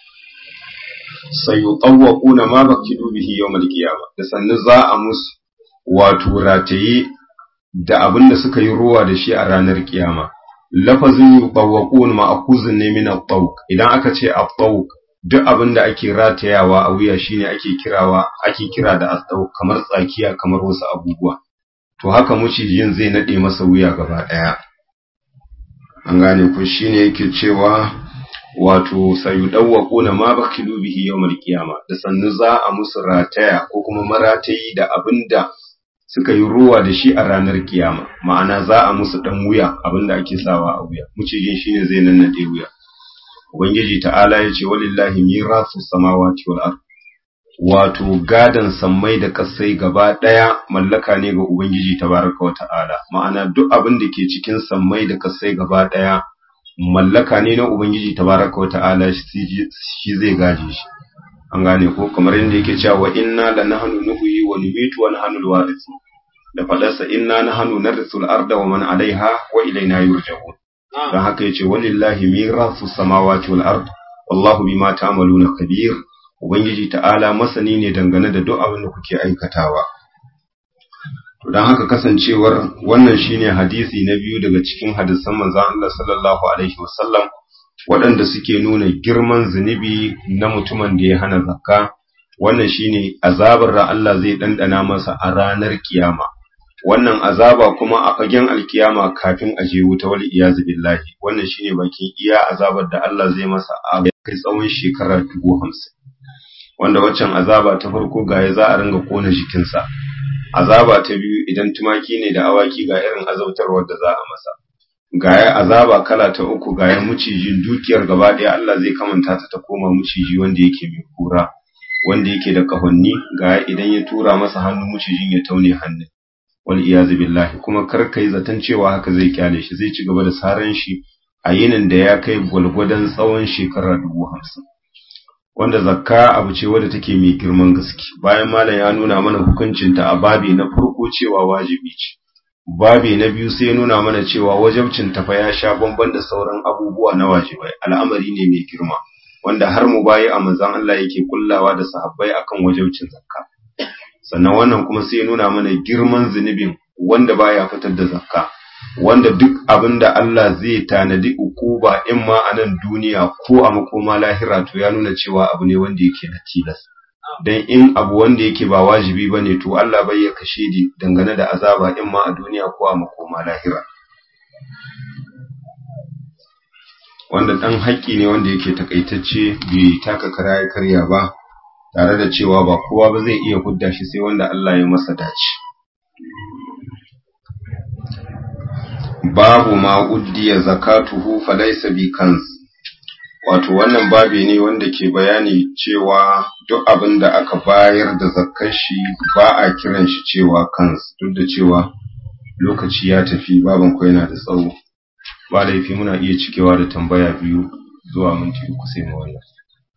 sayutawwaquna ma bakidu bihi yawmal qiyamah da sannu za a musu wato rataye da abin da suka yi ruwa da shi a ranar kiyama lafazin yutawwaqun ma'khuzun ne min at-tawq idan aka ce at-tawq duk abin da ake ratayawa a wuya shine ake kirawa ake kira da at-tawq kamar tsakiya kamar wasu abubuwa to haka mucijin zai nade masa wuya gaba daya an gane ku shine yake cewa wato sayudawwaquna ma bakilu bihi yawmal qiyama da sannu za a musu rataya ko kuma maratayi da abinda suka yi ruwa da shi a ranar kiyama ma'ana za a musu dan wuya abinda ake sawa a wuya mucijin shine zai nannade wuya ubangiji ta'ala ya ce walillahi mirasu samawati wal ard wato gadan sammai da kasai gaba daya mallaka ne ga ubangiji tabaraka wa ta'ala ma'ana duk abin da ke cikin sammai da kasai gaba daya mallaka ne na Ubangiji tabaraka wa ta'ala shi zai gaje shi an gane ko kamar yadda yake cewa wa inna la nahnu nuhyi wa numitu wa nahnu alwarithu da fadarsa inna nahnu narithu al-arda wa man 'alayha wa ilayna yurja'un dan haka yace walillahi mirasu samawati wal ard wallahu bima ta'maluna kabir ubangiji ta'ala masani ne dangane da duk abin da kuke aikatawa To don haka kasancewar wannan shine hadisi na biyu daga cikin hadisan manzon Allah sallallahu alaihi wasallam waɗanda suke nuna girman zunubi na mutumin da ya hana zakka wannan shine azabar da Allah zai dandana masa a ranar kiyama wannan azaba kuma a fagen alkiyama kafin a je wuta wal iyazu billahi wannan shine bakin iya azabar da Allah zai masa a kai tsawon shekara dubu hamsin wanda waccan azaba ta farko ga ya za a ringa kona jikinsa azaba ta biyu idan tumaki ne da awaki ga irin azautarwar da za a masa gaya azaba kala ta uku gaya mucijin dukiyar gaba ɗaya Allah zai kamanta ta ta koma muciji wanda yake mai kura wanda yake da kahonni gaya idan ya tura masa hannu mucijin ya taune hannun wal iyazu billahi kuma kar kai zaton cewa haka zai kyale shi zai ci gaba da saran shi a yinin da ya kai gwalgwadon tsawon shekara dubu hamsin wanda zakka abu ce wadda take mai girman gaske bayan malam ya nuna mana hukuncinta a babi na farko cewa wajibi ce babi na biyu sai ya nuna mana cewa wajibcin ta fa ya sha bamban da sauran abubuwa na wajibai al'amari ne mai girma wanda har mu bayi a manzon Allah yake kullawa da sahabbai akan wajibcin zakka sannan wannan kuma sai ya nuna mana girman zunubin wanda baya fitar da zakka wanda duk abin da Allah zai tanadi ukuba in ma a nan duniya ko a makoma lahira to ya nuna cewa abu ne wanda yake na tilas dan in abu wanda yake ba wajibi bane to Allah bai ya kashe di dangane da azaba in ma a duniya ko a makoma lahira wanda dan haƙƙi ne wanda yake takaitacce bai taka kara ya karya ba tare da cewa ba kowa ba zai iya hudda shi sai wanda Allah ya masa dace babu ma uddiya zakatuhu falaysa bi kanz wato wannan babi ne wanda ke bayani cewa duk abin da aka bayar da zakkar shi ba a kiran shi cewa kanz duk da cewa lokaci ya tafi baban ko yana da tsawo ba laifi muna iya cikewa da tambaya biyu zuwa minti uku sai mu wannan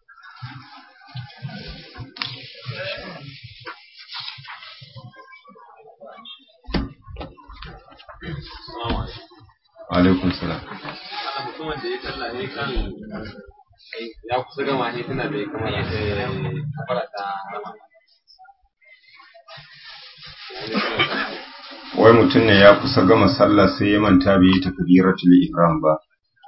alaikum salam mutumin da ya talla ne kan ya kusa gama ne tana bai kamar ya kafara ta sama wai mutum ne ya kusa gama sallah sai ya manta bai yi takbiratul ihram ba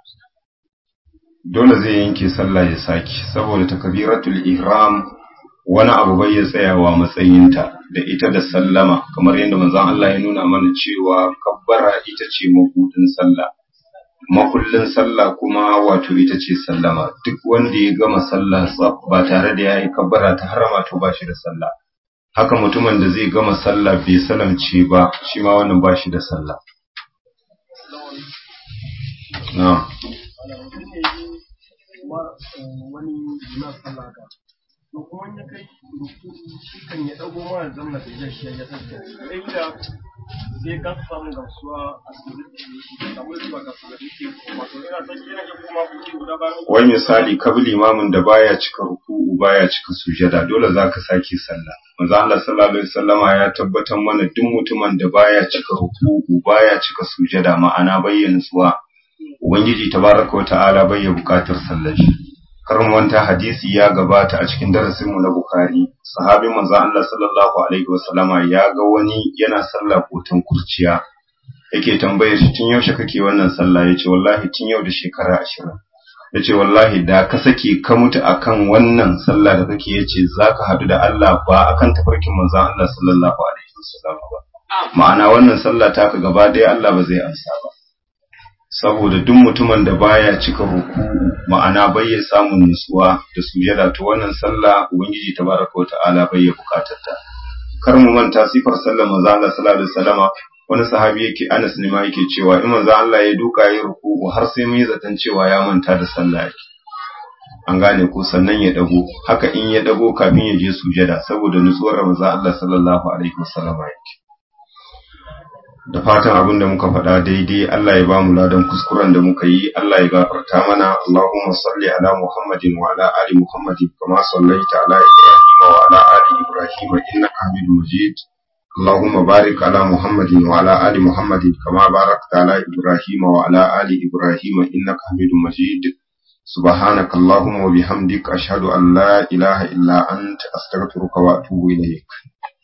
dole zai yanke sallah ya saki saboda takbiratul ihram wani abu bai ya tsayawa matsayinta da ita da sallama kamar yadda manzon Allah ya nuna mana cewa kabbara ita ce mabudin sallah makullin sallah kuma wato ita ce sallama duk wanda ya gama sallah ba tare da yayi kabbara ta harama to ba shi da sallah haka mutumin da zai gama sallah bai salamce ba shi ma wannan ba shi da sallah na wani na sallah ka to kuma ya kai ruku shi kan ya dago ma zama da ya shi ya tsaya inda sai ka samu gamsuwa a cikin samu zuwa ga su da yake wato ina son yana iya koma kuɗi guda bayan wai misali kabi limamin da baya cika ruku'u baya cika sujada dole zaka sake sallah manzo Allah sallallahu alaihi wasallama ya tabbatar mana duk mutumin da baya cika ruku'u baya cika sujada ma'ana bayyana zuwa ubangiji tabaraka wa ta'ala bai ya bukatar sallar shi karin wanta hadisi ya gabata a cikin darasinmu na Bukhari, sahabin manzo Allah sallallahu Alaihi wasallama ya ga wani yana sallah kotan kurciya, yake tambayar shi tun yaushe kake wannan sallah ya ce wallahi tun yau da shekara ashirin. Ya ce wallahi da ka sake ka mutu akan wannan sallah da kake ya ce za ka haɗu da Allah ba akan tafarkin manzo Allah sallallahu Alaihi wasallama ba. Ma'ana wannan sallah taka gaba ɗaya Allah ba zai amsa ba. saboda duk mutumin da baya cika ruku ma'ana bai ya samun nutsuwa da sujada to wannan sallah ubangiji tabaraka wa ta'ala bai ya bukatar ta kar mu manta sifar sallar manzo Allah sallallahu alaihi wasallama wani sahabi yake Anas ne ma yake cewa in manzo Allah ya duka ya ruku har sai mun yi zaton cewa ya manta da sallah yake an gane ko sannan ya dago haka in ya dago kafin ya je sujada saboda nutsuwar manzo Allah sallallahu alaihi wasallama yake da fatan abin da muka faɗa daidai Allah ya ba mu ladan kuskuren da muka yi Allah ya gafarta mana Allahumma salli ala Muhammadin wa ala ali Muhammadin kama sallaita ala Ibrahim wa ala ali Ibrahim innaka Hamidum Majid Allahumma barik ala Muhammadin wa ala ali Muhammadin kama barakta ala Ibrahim wa ala ali Ibrahim innaka Hamidum Majid سبحانك اللهم وبحمدك أشهد أن لا إله إلا أنت أستغفرك وأتوب إليك